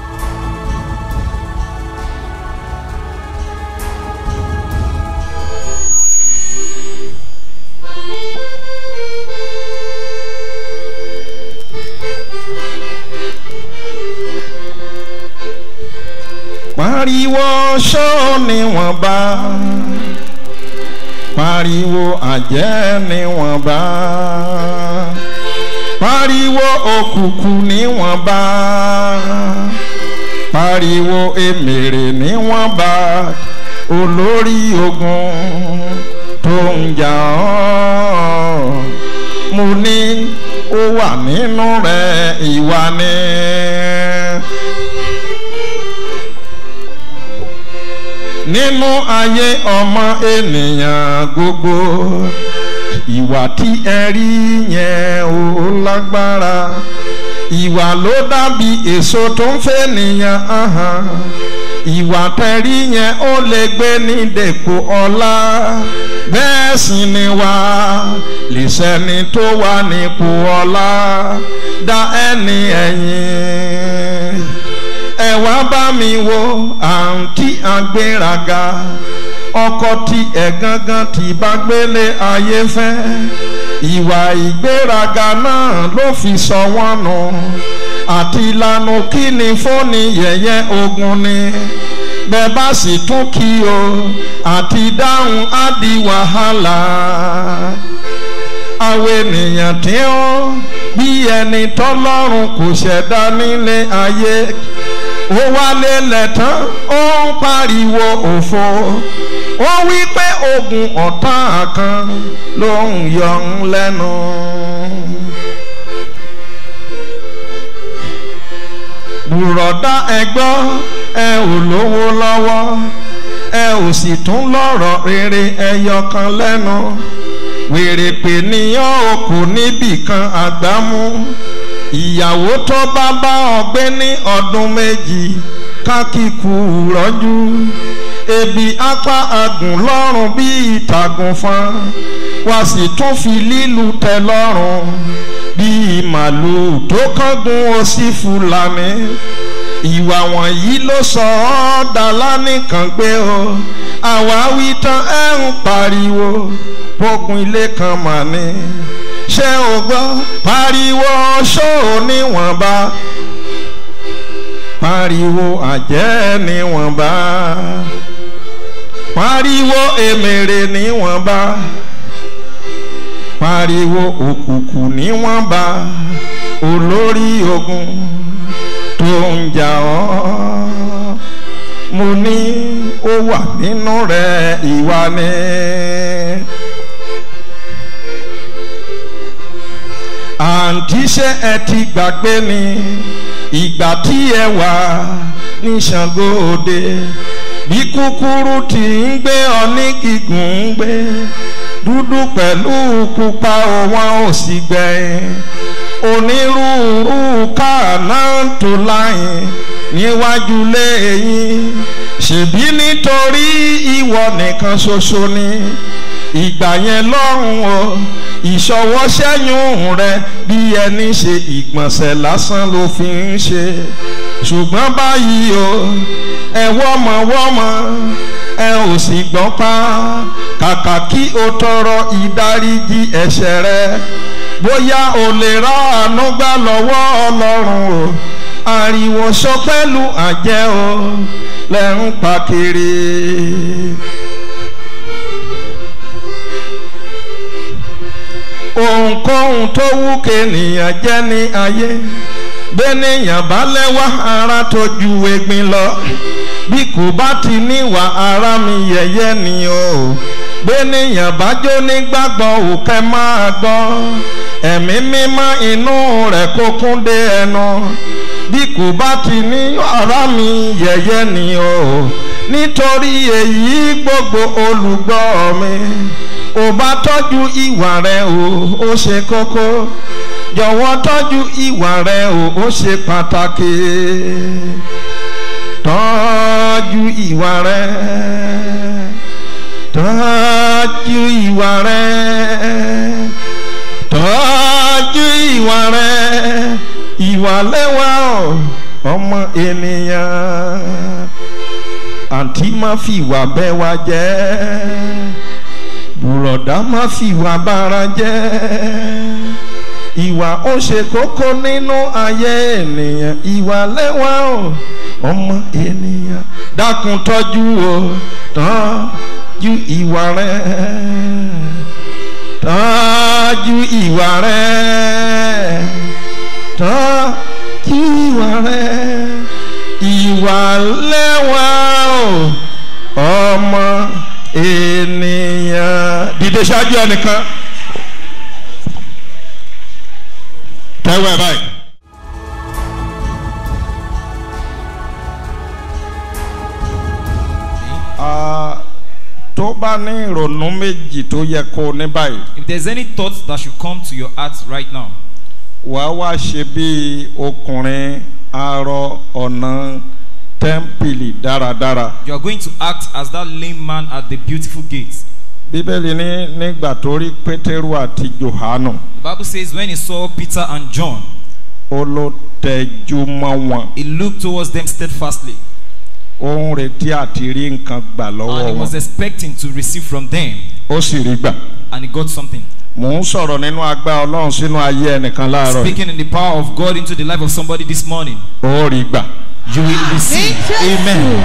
pariwo ṣó ni wọ́n bá pariwo àjẹ́ ni wọ́n bá pariwo òkùnkùn ni wọ́n bá pariwo èmèrè ni wọ́n bá olórí ogun tó ń jà ọ́ mo ní ó wà nínú rẹ̀ ìwà ni. nínú ayé ọmọ ènìyàn gbogbo ìwà tí ẹ rí yẹn ò lágbára ìwà ló dàbí èso tó ń fẹ́ nìyàn hàn ìwà tẹ̀rí yẹn ó lè gbé ní dèpò ọlá bẹ́ẹ̀ sì ni wà lè sẹ́ni tó wà nípò ọlá dá ẹni ẹ̀yìn ẹ wá bá mi wo àǹtí agbéraga ọkọ tí ẹ gángan tí bá gbélé ayé fẹ́ ìwà ìgbéraga náà ló fi sọ wọ́n nù àti ìlànà kí ni fóònù yẹ̀yẹ́ ogun ni bẹ́ẹ̀ bá sì tún kí o àti dáhùn á di wàhálà àwọn ènìyàn tí ó bí ẹni tọ́lọ́run kò ṣẹ̀dá nílé ayé ó wálé lẹ́tàn ó ń pariwo òfo ó wí pé ogun ọ̀tá kan ló ń yọ ń lẹ́nu. bùrọ̀dá ẹgbọ́ ẹ ò lówó lọ́wọ́ ẹ ò sì tún lọ́rọ̀ rere ẹyọ kan lẹ́nu wèrè pè níyàn o kò níbì kan àgbámú ìyàwó tó bá bá ọgbẹ́ ní ọdún méjì kákìkù rọ́jú ebi apá agùn lọ́rùn bí ìtàgùn fan wá sì tún fi lílu tẹ lọ́rùn bí màlúù tó kángun ó sí fúlàní ìwà wọ̀nyí ló sọ ọ́ dàlá nìkan gbé o àwa wí tán ẹ̀ ń pariwo bógun ilé kan mà ní ṣé o gbọ́ pariwo ṣó níwọ̀nba pariwo àjẹ́ níwọ̀nba pariwo èmèrè níwọ̀nba pariwo òkùnkùn níwọ̀nba olórí ogun tó ń jà ọ́ mo ní ó wà nínú rẹ̀ ìwà ni. àǹtí ṣé ẹ ti gbàgbé ni ìgbà tí ẹ wà ní Ṣàngó Òde bí kúkúrú tí ń gbé ọ ní gígùn ń gbé dúdú pẹ̀lú pupa wọn ò sì gbẹ̀yìn onírúurú káàná tó láyìn níwájú lẹ́yìn ṣèbí nítorí ìwọ nìkan ṣoṣo ni ìgbà yẹn lọ́rùn o ìṣọwọ́sẹ́yìn rẹ bí ẹni ṣe ìgbọ̀nsẹ̀ lásán ló fi ń ṣe ṣùgbọ́n báyìí o ẹ wọ́mọwọ́mọ ẹ ò sì gbọ́n pa kàkà kí o tọrọ ìdáríjì ẹ̀ṣẹ̀ rẹ bóyá o lè rà àánú gbà lọ́wọ́ ọlọ́run o ariwo sọ pẹ̀lú àjẹ́ o lẹ́ ń pa kiri. ohunkóhun tó wú kéènìyàn jẹ́ ní ayé bẹ́nìyàn bá lẹ́wà ara tó ju egbin lọ bí kò bá ti níwà ara mi yẹ̀yẹ́ ni o bẹ́nìyàn bá jó nígbàgbọ́ òkè máa gbọ́ ẹ̀mí mímọ́ inú rẹ̀ kó kún dé ẹnu bí kò bá ti ní ara mi yẹ̀yẹ́ ni o nítorí èyí gbogbo olùgbọ́ mi ò bá tọ́jú ìwà rẹ̀ o ó ṣe kókó jọ̀wọ́ tọ́jú ìwà rẹ̀ o ó ṣe pàtàkì tọ́jú ìwà rẹ̀ tọ́jú ìwà rẹ̀ tọ́jú ìwà rẹ̀ ìwà lẹ́wà ọmọ ènìyàn àǹtí má fi ìwà bẹ́ wa jẹ́ bùrọ̀dá má fi ìwà bára jẹ́ ìwà ó ṣe kókó nínú ayé ènìyàn ìwà lẹ́wà ọmọ ènìyàn dákun tọ́jú o tọ́jú ìwà rẹ̀ tọ́jú ìwà rẹ̀ tọ́jú ìwà rẹ̀ ìwà lẹ́wà ọmọ ènìyàn. dìde ṣáájú ẹnìkan. tẹ́wọ́ ẹ̀ báyìí. Ah, tó bá ní ìrònú méjì tó yẹ kó o ní báyìí If there's any thought that should come to your heart right now, wàá wá ṣe bí ọkùnrin arọ ọ̀nà tẹ́ḿpìlì dáradára. you are going to act as that lame man at the beautiful gate. bíbélì ní nígbà tó rí pétérù àti johanu The Bible says when he saw Peter and John, ó ló tẹjú mọ́ wọn he looked towards them steadfastly ó ń retí àti rí nǹkan gbà and lọ́wọ́ he was wọn expecting to receive from them ó sì rí gbà. and he got something. mò ń sọ̀rọ̀ nínú agbá ọlọ́run sínú ayé ẹnìkan láàárọ̀ yìí. Speaking in the power of God into the life of somebody this morning, ó rí gbà. you will receive. Amen.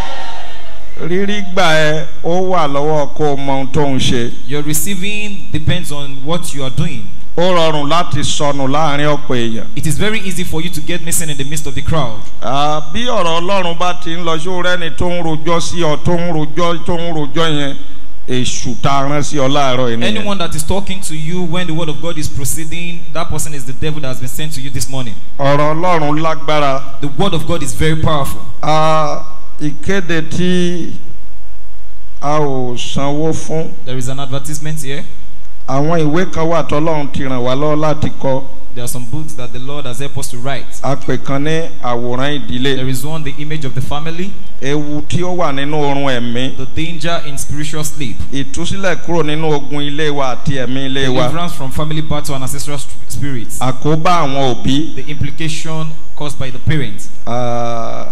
rírí gbà ẹ ó wà lọ́wọ́ kó o mọ ohun tó ń ṣe. Your receiving depends on what you are doing. ó rọrùn láti sọnù láàrin ọ̀pọ̀ èèyàn. It is very easy for you to get missing in the midst of the crowd. Ah, bí ọ̀rọ̀ ọlọ́run bá ti ń lọ sí rẹ́ni tó ń rojọ́ sí ọ tó ń rojọ́ tó ń rojọ́ yẹn èṣù tá a rán sí ọ láàárọ̀ yìí nìyẹn. Anyone that is talking to you when the word of God is proceeding, that person is the devil that has been sent to you this morning. ọ̀rọ̀ ọlọ́run lágbára. The word of God is very powerful. Ah, ìkéde tí a ò sanwó fún There is an advertisement here. àwọn ìwé kan wà tọ́lọ́run ti ràn wá lọ́wọ́ láti kọ There are some books that the Lord has helped us to write. a pè kan ní àwòrán ìdílé There is one, the image of the family, ewu tí ó wà nínú oorun ẹ̀mí the danger in spiritual sleep, ìtúsílẹ̀ kúrò nínú ogun ilé wa àti ẹ̀mí ilé wa deliverance from family battle and ancestral st- spirits, àkóbá àwọn òbí the implication caused by the parents, ah,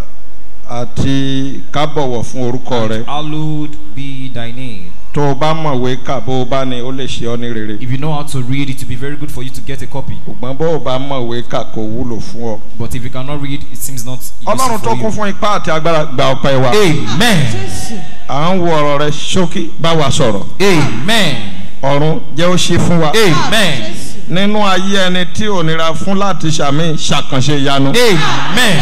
àti kábọ̀wọ̀ fún orúkọ rẹ hallowed be thy name. tó o bá mọ̀wé kà bó o bá ní ó lè ṣe ọ́ ní rere If you know how to read, it will be very good for you to get a copy. ṣùgbọ́n bó o bá mọ̀wé kà kò wúlò fún ọ. But if you cannot read, it seems not ọlọ́run useful tó for kún you. fún ipá àti agbára gba ọpẹ́ wa. Amen. Jésù. à ń wo ọ̀rọ̀ rẹ ṣókí bá wa sọ̀rọ̀ Amen. ọ̀run jẹ́ ó ṣe fún wa. Amen. Jésù. nínú ayé ẹni tí ò nira fún láti ṣàmì ṣàkànṣe ìyanu. Amen.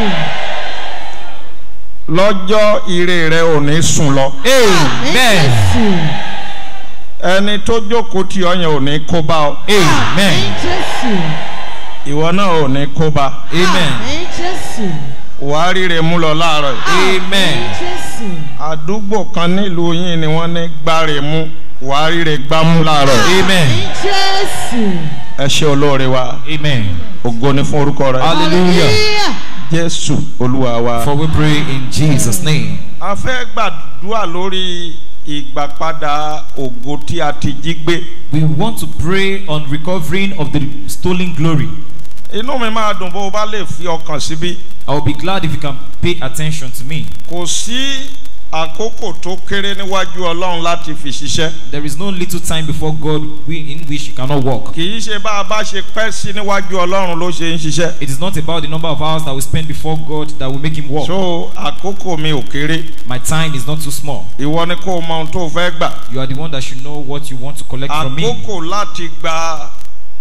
lọ́jọ́ ire rẹ ò ní sùn lọ. Amen. Jésù. ẹni tó jókòó tí ọ yẹn ò ní kó bá ọ. Amen. Jésù. ìwọ náà ò ní kó bá. Amen. Jésù. wàá ríre mú lọ láàárọ̀ yìí. Amen. Jésù. àdúgbò kan nílùú yín ni wọ́n ní gbáre mú wàá ríre gbámú láàárọ̀ yìí. Amen. Jésù. ẹ ṣe olóore wa Amen. ògo ni fún orúkọ rẹ. Hallelujah. jésù olúwa wa. For we pray in Jesus' name. a fẹ́ gbàdúrà lórí ìgbàpadà ògo tí a ti jí gbé. We want to pray on recovering of the stolen glory. inú mi máa dùn bó o bá lè fi ọkàn síbí. I will be glad if you can pay attention to me. kò sí àkókò tó kéré níwájú ọlọ́run láti fi ṣiṣẹ́. There is no little time before God we- in which you cannot walk. kì í ṣe bá a bá ṣe pẹ́ sí níwájú ọlọ́run ló ṣe ń ṣiṣẹ́. It is not about the number of hours that we spend before God that will make him walk. so àkókò mi ò kéré. My time is not too small. ìwọ ni kó o mọ ohun tó o fẹ́ gbà. You are the one that should know what you want to collect from me. àkókò láti gba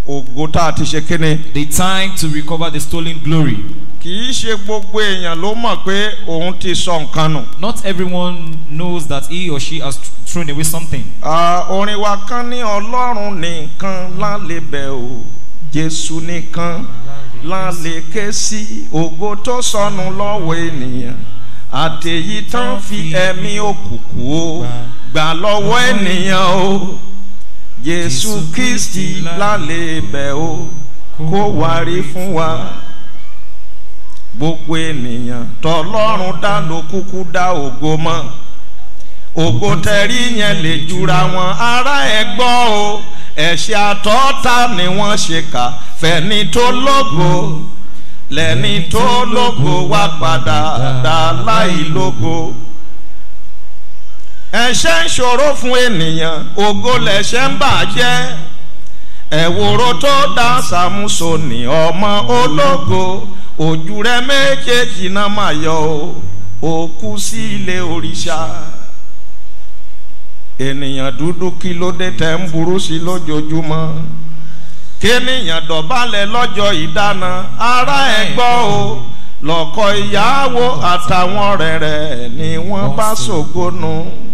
ògo tá a ti ṣe kíni. The time to recover the stolen glory. kì í ṣe gbogbo èèyàn ló mọ̀ pé òun ti sọ nǹkan nù. Not everyone knows that he or she has thrown away something. Ah, orin wa kan ní ọlọ́run nìkan lálẹ́ bẹ̀ o jésù nìkan lálẹ́ ké sí ògo tó sọnù lọ́wọ́ ènìyàn àtẹ̀yí tán fi ẹ̀mí òkùnkùn o gbà lọ́wọ́ ènìyàn o jésù kristi lálẹ́ bẹ̀ o kó wárí fún wa gbogbo ènìyàn tọlọ́run dá ló kúkú dá ògo mọ́ ògo tẹ̀rí yẹn lè jura wọn ará ẹ gbọ́ o ẹ̀ṣẹ̀ àtọ́ta ni wọ́n ṣe kà fẹ́ni tó lógo lẹ́ni tó lógo wá padà dá láì lógo ẹ̀ṣẹ̀ ń ṣòro fún ènìyàn ògo lẹ̀ṣẹ̀ ń bàjẹ́ ẹ̀wòrò tó dá sàmúsọ ní ọmọ ológo ojú rẹ méjèèjì náà máa yọ o òkú sí ilé òrìṣà ènìyàn dúdú kí ló dé tẹ̀ ń burú sí lójoojúmọ́ kéèyàn dọ̀bálẹ̀ lọ́jọ́ ìdáná ara ẹ̀ gbọ́ o lọ́kọ̀ ìyàwó àtàwọn ọ̀rẹ́ rẹ̀ ni wọ́n bá ṣògónú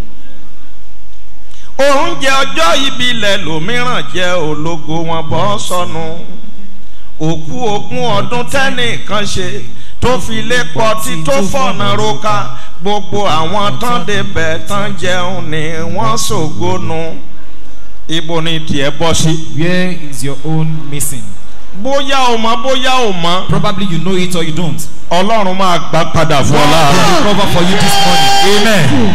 oúnjẹ ọjọ́ ìbílẹ̀ lòmíràn jẹ́ ológo wọn bọ́ sọnù òkú ogún ọdún tẹ́nìkan ṣe tó fi lé pọtí tó fọ̀nà roka gbogbo àwọn tán débẹ̀ tán jẹun ni wọ́n ṣògónú ibo ni tiẹ̀ bọ́ sí. Where is your own missing? bóyá o mọ bóyá o mọ Probably you know it or you don't. ọlọ́run máa gbà padà fún ọ láàárọ̀. God will recover for you this morning. Amen.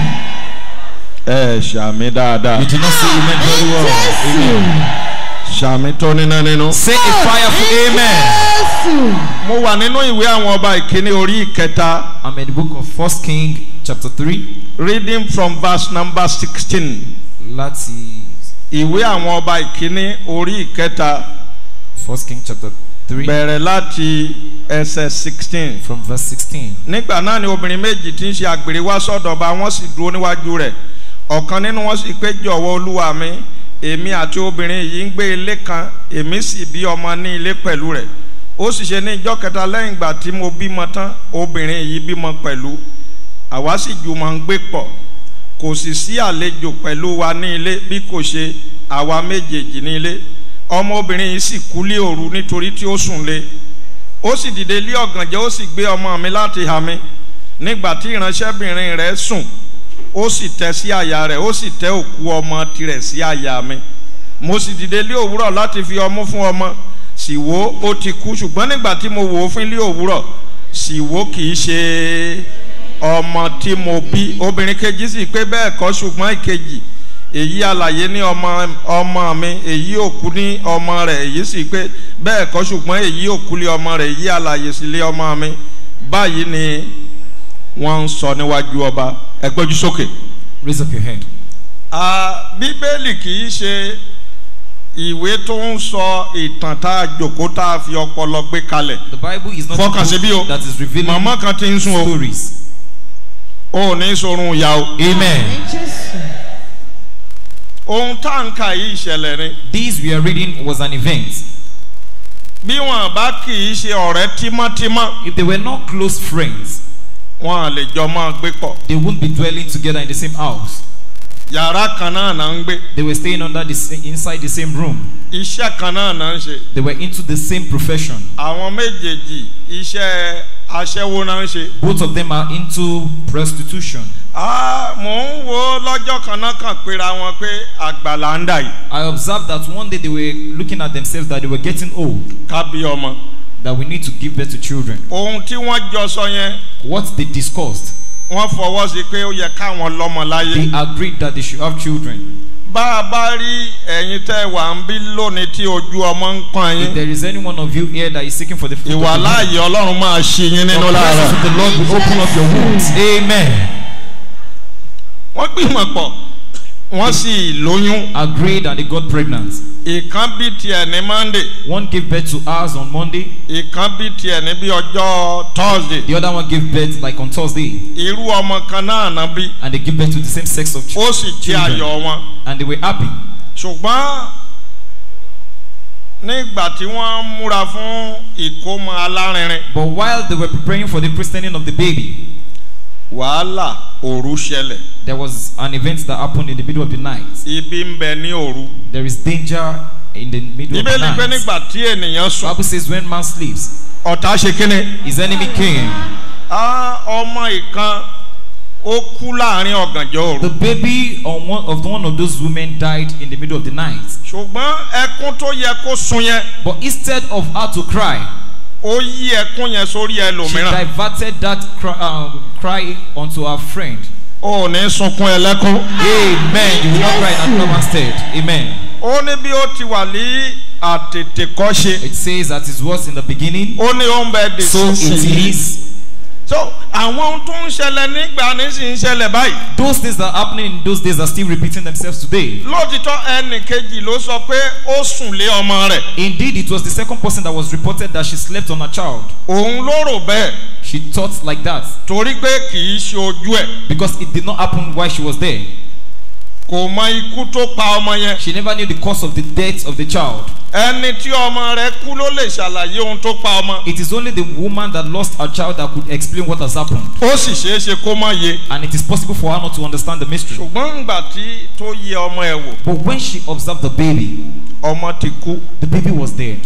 ẹ ṣàmì dáadáa You do not say amen very well. Amen. ṣàmì tó níná nínú. Say a fireful amen. Jésù. mo wà nínú ìwé àwọn ọba ìkíní orí ìkẹta I'm in the book of First King chapter 3. reading from verse number sixteen Láti ìwé àwọn ọba ìkíní orí ìkẹta First King chapter 3 bẹ̀rẹ̀ láti ẹsẹ̀ sixteen. from verse 16. nígbà náà ni obìnrin méjì tí ń ṣe àgbèrè wá sọ́dọ̀ ọba wọ́n sì dúró níwájú rẹ̀ ọ̀kan nínú wọn sì pé jọ̀wọ́ olúwa mi èmi àti obìnrin yìí ń gbé ilé kan èmi sì bí ọmọ ní ilé pẹ̀lú rẹ̀ ó sì ṣe ní ìjọ kẹta lẹ́yìn ìgbà tí mo bímọ tán obìnrin yìí bímọ pẹ̀lú àwa sì jùmọ̀ ń gbé pọ̀ kò sì sí àlejò pẹ̀lú wa ní ilé bí kò ṣe àwa méjèèjì ní ilé ọmọbìnrin yìí sì kú lé òru nítorí tí ó sùn lé ó sì dìde lé ọ̀gànjẹ́ ó sì gbé ọmọ mi láti hà mí nígbà tí ìránṣẹ́bìnrin rẹ̀ sùn ó sì tẹ́ sí àyà rẹ̀ ó sì tẹ́ òkú ọmọ tirẹ̀ sí àyà mi mo sì dìde lé òwúrọ̀ láti fi ọmú fún ọmọ sì wò ó ti kú ṣùgbọ́n nígbà tí mo wò ó fún lé òwúrọ̀ sì wò kì í ṣe ọmọ tí mo bí obìnrin kejì sì pé bẹ́ẹ̀ kọ́ ṣùgbọ́n ìkejì èyí alàyè ní ọmọ ọmọ mi èyí òkú ní ọmọ rẹ̀ èyí sì pé bẹ́ẹ̀ kọ́ ṣùgbọ́n èyí òkú lé ọmọ rẹ̀ èyí alàyè sì lé ọmọ mi báyìí ni wọ́n ń sọ níwájú ọba ẹ gbójú sókè. Raise up your hand. Ah, bíbélì kì í ṣe ìwé tó ń sọ ìtàn tá a jòkó tá a fi ọpọlọ gbé kalẹ̀ The Bible is not Fọkàn a sí bí o. book that is revealing màmá kan ti ń sún o stories. ò ní sorun ìyá o. Amen. Jésù. ohun tá à ń kà yìí ìṣẹ̀lẹ̀ ni This we are reading was an event. bí wọn bá kì í ṣe ọ̀rẹ́ tímọ́tímọ́ If they were not close friends, wọn à lè jọ máa gbé pọ̀ they wouldn't be dwelling together in the same house. yàrá kan náà náà ń gbé They were staying under the sa- inside the same room. iṣẹ́ kan náà náà ń ṣe They were into the same profession. àwọn méjèèjì iṣẹ́ aṣẹ́wó náà ń ṣe. Both of them are into prostitution. Ah, mò ń wo lọ́jọ́ kan náà kàn péra wọn pé àgbàlá ń dà yìí I observed that one day they were looking at themselves that they were getting old, ká bí ọmọ. that we need to give birth to children. ohun tí wọ́n jọ sọ yẹn What they discussed, wọ́n fọwọ́ sí pé ó yẹ káwọn lọ́mọ láyé. they agreed that they should have children. bá a bá rí ẹ̀yin tẹ́ wà ń bí lónìí tí ojú ọmọ ń pọ́n If yín there is any one of you here that is seeking for the fruit of ìwà the womb, láàyè ọlọ́run máa ṣe yín nínú the presence láàárọ̀. of the Lord will open up your wombs. Amen. wọ́n gbìmọ̀ pọ̀ wọ́n sì lóyún Agreed and they got pregnant. ìkan bí tiẹ̀ ní monday One gave birth to ours on Monday, ìkan bí tiẹ̀ ní bí ọjọ́ thursday the other one gave birth like on Thursday, irú ọmọ kan náà ná bí and they give birth to the same sex of ch- ó sì jẹ́ children. ayọ̀ wọn And they were happy. ṣùgbọ́n nígbà tí wọ́n ń múra fún ìkómọ alárinrin But while they were preparing for the christening of the baby, wàhálà òru ṣẹlẹ̀ there was an event that happened in the middle of the night. ibi ń bẹ ní òru There is danger in the middle of the bíbélì pé night. nígbà tí ènìyàn sùn Bible says when man sleeps, ọ̀tá ṣe kíni his enemy came. á ọmọ ìkan ó kú láàrin ọ̀gànjọ́ The òru baby on one of one of those women died in the middle of the night. ṣùgbọ́n ẹkún tó yẹ kó sun yẹn But instead of her to cry, ó yí ẹkún yẹn sórí she ẹlòmíràn diverted that cry, um, cry onto her friend. ó ní sunkún ẹlẹ́kún Amen. You will not cry in another man's stead. Amen. ó ní bí ó ti wà ní àtètèkọ́ṣe It says that it was in the beginning, ó ní ó ń bẹ dè so it sísìn is. so àwọn ohun tó ń ṣẹlẹ̀ nígbà ní sì ń ṣẹlẹ̀ báyìí Those things that are happening in those days are still repeating themselves today. lóòtítọ́ ẹnì kejì ló sọ pé ó sùn lé ọmọ rẹ̀ Indeed, it was the second person that was reported that she slept on her child. òun ló rò bẹ́ẹ̀ She thought like that torí pé kì í ṣe ojú ẹ̀ because it did not happen while she was there. kò mọ ikú tó pa ọmọ yẹn She never knew the cause of the death of the child. ẹni tí ọmọ rẹ̀ kú ló lè ṣàlàyé ohun tó pa ọmọ It is only the woman that lost her child that could explain what has happened. ó sì ṣeé ṣe kó má yé And it is possible for her not to understand the mystery. ṣùgbọ́n ńgbà tí tó yẹ ọmọ ẹ̀ wò But when she observed the baby, ọmọ ti kú the baby was dead.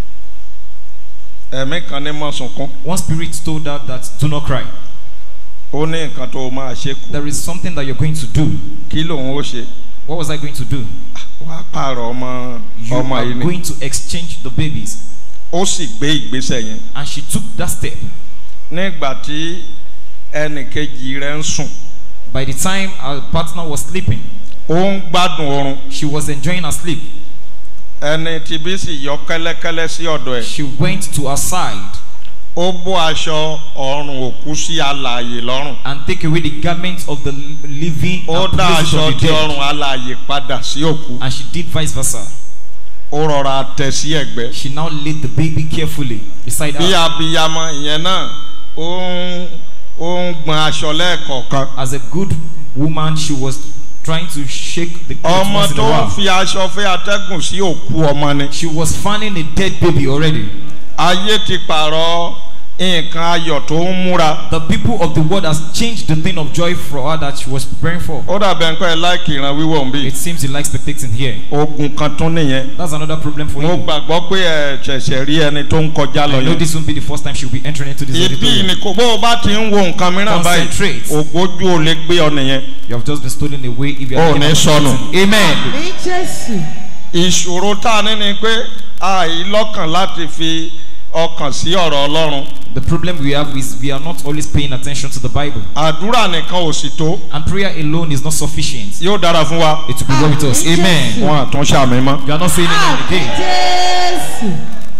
ẹ̀mí kan ní mọ́ sunkún One spirit told her that do not cry. ó ní nǹkan tó máa ṣe kú There is something that you're going to do. kí lòun ó ṣe What was I going to do? wàá pààrọ̀ ọmọ You ọmọ are yìí ni going to exchange the babies. ó sì gbé ìgbésẹ̀ yẹn And she took that step. nígbà tí ẹnì kejì rẹ̀ ń sùn By the time her partner was sleeping, ó ń gbádùn oorun she was enjoying her sleep. ẹni tí bí sì yọ kẹ́lẹ́kẹ́lẹ́ sí ọ̀dọ̀ ẹ̀ She went to her side ó bó aṣọ ọrùn òkú sí alààyè lọ́rùn and take away the garments of the living ó and dá place it aṣọ on the tí dead. ọrùn alààyè padà sí òkú And she did vice versa. ó rọra tẹ sí ẹ̀gbẹ́ She now laid the baby carefully beside bí her. abiyamọ ìyẹn náà ó ń ó ń gbọn aṣọ lẹ́ẹ̀kọ̀ọ̀kan As a good woman, she was trying to shake the clothes ọmọ once in a tó ń while. fi aṣọ fẹ́ atẹ́gùn sí òkú ọmọ ni She was fanning a dead baby already. ayé ti pààrọ̀ nǹkan ayọ̀ tó ń múra The people of the world has changed the thing of joy for her that she was preparing for. ó dàbẹ̀ nǹkan ẹ̀ láìkì ìran wíwọ̀ ń bí It seems you like spectating here. ogun kan tún nìyẹn That's another problem for mo you. gbàgbọ́ pé ẹ ṣẹ̀ṣẹ̀ rí ẹni tó ń kọjá lọ I know yẹn this won't be the first time she'll be entering into this ibi auditorium. ni kò bó o bá ti ń wo nǹkan mìíràn báyìí Concentrate. ògbójú ò lè gbé ọ nìyẹn You have just been stolen away if you Oh, are ní sọnù. Amen. ní jésù ìṣòro tá a ní ni pé àìlọ́kàn láti fi ọkàn sí ọ̀rọ̀ ọlọ́run The problem we have is we are not always paying attention to the Bible. àdúrà nìkan ò sì tó And prayer alone is not sufficient. yóò dára fún wa It will be well with us. Amen. Amen. wọn àtúnṣe àmì mọ́. You are not saying amen again. jésù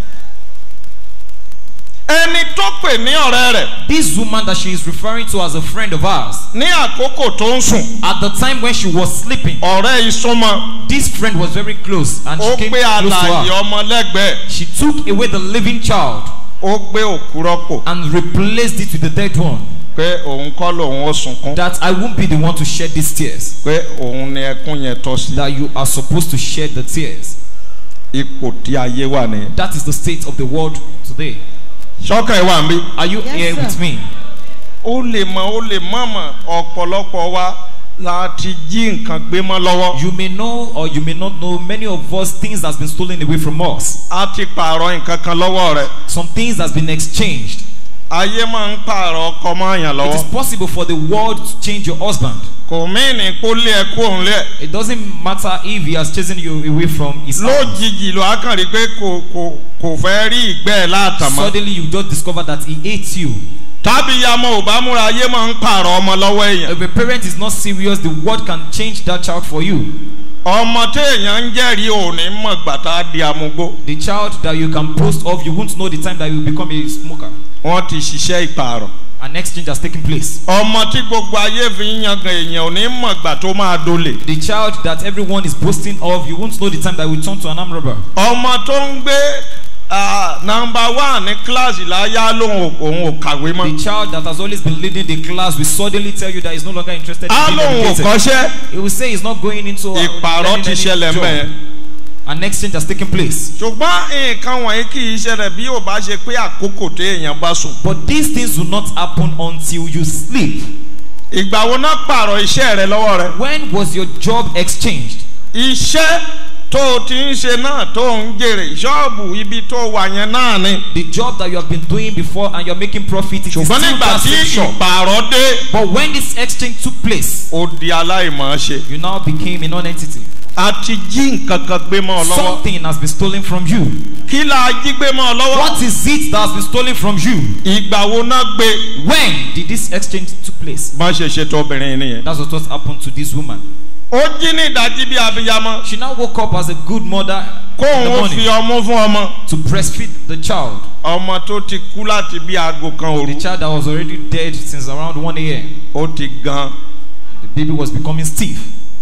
ẹni tó pè ní ọ̀rẹ́ rẹ̀ This woman that she is referring to as a friend of ours, ní àkókò tó ń sùn at the time when she was sleeping, ọ̀rẹ́ ìsúnmọ́ this friend was very close and ó she came gbé close to alàyè her. ọmọ lẹ́gbẹ̀ẹ́ She took away the living child ó gbé òkú rọ́pò and replaced it with the dead one. pé òun kọ́ lòun ó sunkún That I won't be the one to shed these tears. pé òun ni ẹkún yẹn tọ́ sí That you are supposed to shed the tears. ipò tí ayé wà nìyẹn. That is the state of the world today. sọ́kàn ẹ̀ wà ń bí. Are you Yes, here sir. with me? ó lè mọ ó lè mọ̀ mọ̀ ọ̀pọ̀lọpọ̀ wa la ti jí nǹkan gbé mọ́ lọ́wọ́. You may know or you may not know many of us things has been stolen away from us. a ti pààrọ̀ nǹkan kan lọ́wọ́ rẹ̀. Some things has been exchanged. ayé máa ń pààrọ̀ ọkọ mọ́ àyàn It is lọ́wọ́. possible for the world to change your husband. kò mìíní kó lé ẹ kó òun lé ẹ. It doesn't matter if he has chosen you away from his house. lójijì ló á kàn rí pé kò kò kò fẹ́ rí ìgbẹ́ ẹ̀ láàtàn mọ́. Suddenly you just discover that he hates you. tábí yamọ ò bá múra ayé máa ń pààrọ̀ ọmọ lọ́wọ́ èèyàn. If a parent is not serious, the world can change that child for you. ọmọ téèyàn ń jẹ́rìí òní mọ̀ gbàtà di amúgbó. The child that you can post of, you won't know the time that you will become a smoker. wọ́n ti ṣiṣẹ́ ìpààrọ̀. An exchange has taken place. ọmọ tí gbogbo ayé fi ń yangàn èèyàn òní mọ̀ gbà tó máa dolè. The child that everyone is boasting of, you won't know the time that will turn to an arm robber. ọmọ tó ń gbé nọmba one ní kíláàsì láyá lóhùn òun ò kàwé mọ́. The child that has always been leading the class will suddenly tell you that he's no longer interested in á being lóhùn ò educated. kọ́ṣẹ́ He will say he's not going into uh, ìpààrọ̀ learning ti any ṣẹlẹ̀ job. mẹ́ ẹ̀. An exchange has taken place. ṣùgbọ́n nǹkan wọ̀nyí kì í ṣẹlẹ̀ bí ò bá ṣe pé àkókò tó èèyàn bá sùn. But these things do not happen until you sleep. ìgbà wo náà pààrọ̀ iṣẹ́ rẹ lọ́wọ́ rẹ. When was your job exchanged? iṣẹ́ tó o ti ń ṣe náà tó ń jèrè ṣọ́ọ̀bù ibi tó wà yẹn náà ni. The job that you have been doing before and you're making profit, it is still ṣùgbọ́n nígbà that tí same shop. ìpààrọ̀ dé But when this exchange took place, ó di aláìmọ̀ ṣe. you now became a non-entity. a ti jí nǹkan kan gbé mọ́ ọ lọ́wọ́. Something has been stolen from you. kí la jí gbé mọ́ ọ lọ́wọ́. What is it that has been stolen from you? ìgbà wo náà gbé. When did this exchange took place? má ṣe ṣètò obìnrin yìí nìyẹn. That's what happened to this woman. ó jí ní ìdájí bí abiyamọ. She now woke up as a good mother in the kóun ó fi morning ọmú fún ọmọ. to breastfeed the child. ọmọ tó ti kú láti bí aago kan The òru. child that was already dead since around 1 a.m. ó ti gan. The baby was becoming stiff.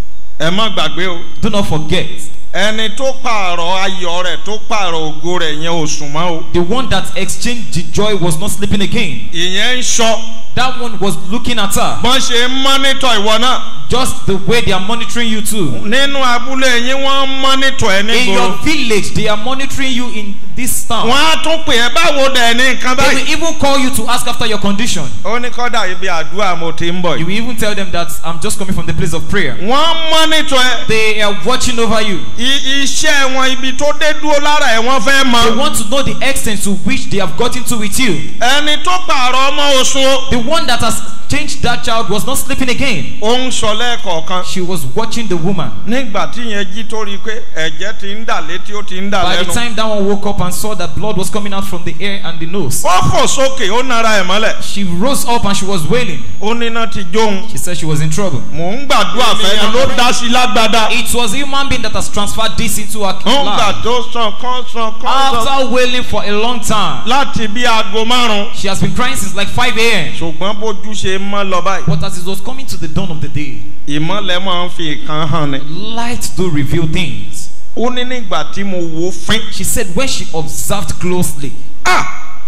ẹ má gbàgbé o. Do not forget, ẹni tó pààrọ̀ ayọ̀ rẹ̀ tó pààrọ̀ ògo rẹ̀ yẹn ò sùn mọ́ o. the one that exchanged the joy was not sleeping again. ìyẹn ń sọ. That one was looking at her. bọ́n ṣe ń mọ́nítọ̀ ìwọ náà. Just the way they are monitoring you too. nínú abúlé yín wọ́n ń mọ́nítọ̀ ẹ In your nígboro. village, they are monitoring you in this town. wọ́n á tún pè é báwo dẹ̀ ní nǹkan They will báyìí. even call you to ask after your condition. ó ní kọ́dà ibi àdúrà mo ti ń bọ̀ You yìí. will even tell them that I'm just coming from the place of prayer. wọ́n ń mọ́nítọ̀ ẹ. They are watching over you. I- iṣẹ́ wọn ibi tó dé dúró lára ẹ̀ wọ́n fẹ́ They mọ. want to know the extent to which they have gotten to with you. ẹni tó pààrọ̀ ọmọ oṣù o. The one that has changed that child was not sleeping again. ó ń sọ lẹ́ẹ̀kọ̀ọ̀kan. She was watching the woman. nígbà tí yẹn jí tó rí i pé ẹ̀jẹ̀ ti ń dà létí ó ti ń dà By the lẹ́nu. time that one woke up and saw that blood was coming out from the ear and the nose, ó fò sókè ó nara ẹ̀ mọ́lẹ̀. she rose up and she was wailing. ó níná ti jóun. She said she was in trouble. mò ń gbàdúrà fẹ́ni ló dá sí lágbádá. It was a human being that has transferred this into her ó ń gbà life. tó sàn kán sàn kán sàn. After wailing for a long time, láti bí aago márùn-ún. she has been crying since like 5 a.m. ṣùgbọ́n bójú ṣe ń mọ́ lọ báyìí. But as it was coming to the dawn of the day, ìmọ̀lẹ̀ máa ń fi nǹkan hàn ni. light do reveal things. ó ní nígbà tí mo wo fín. She said when she observed closely, ah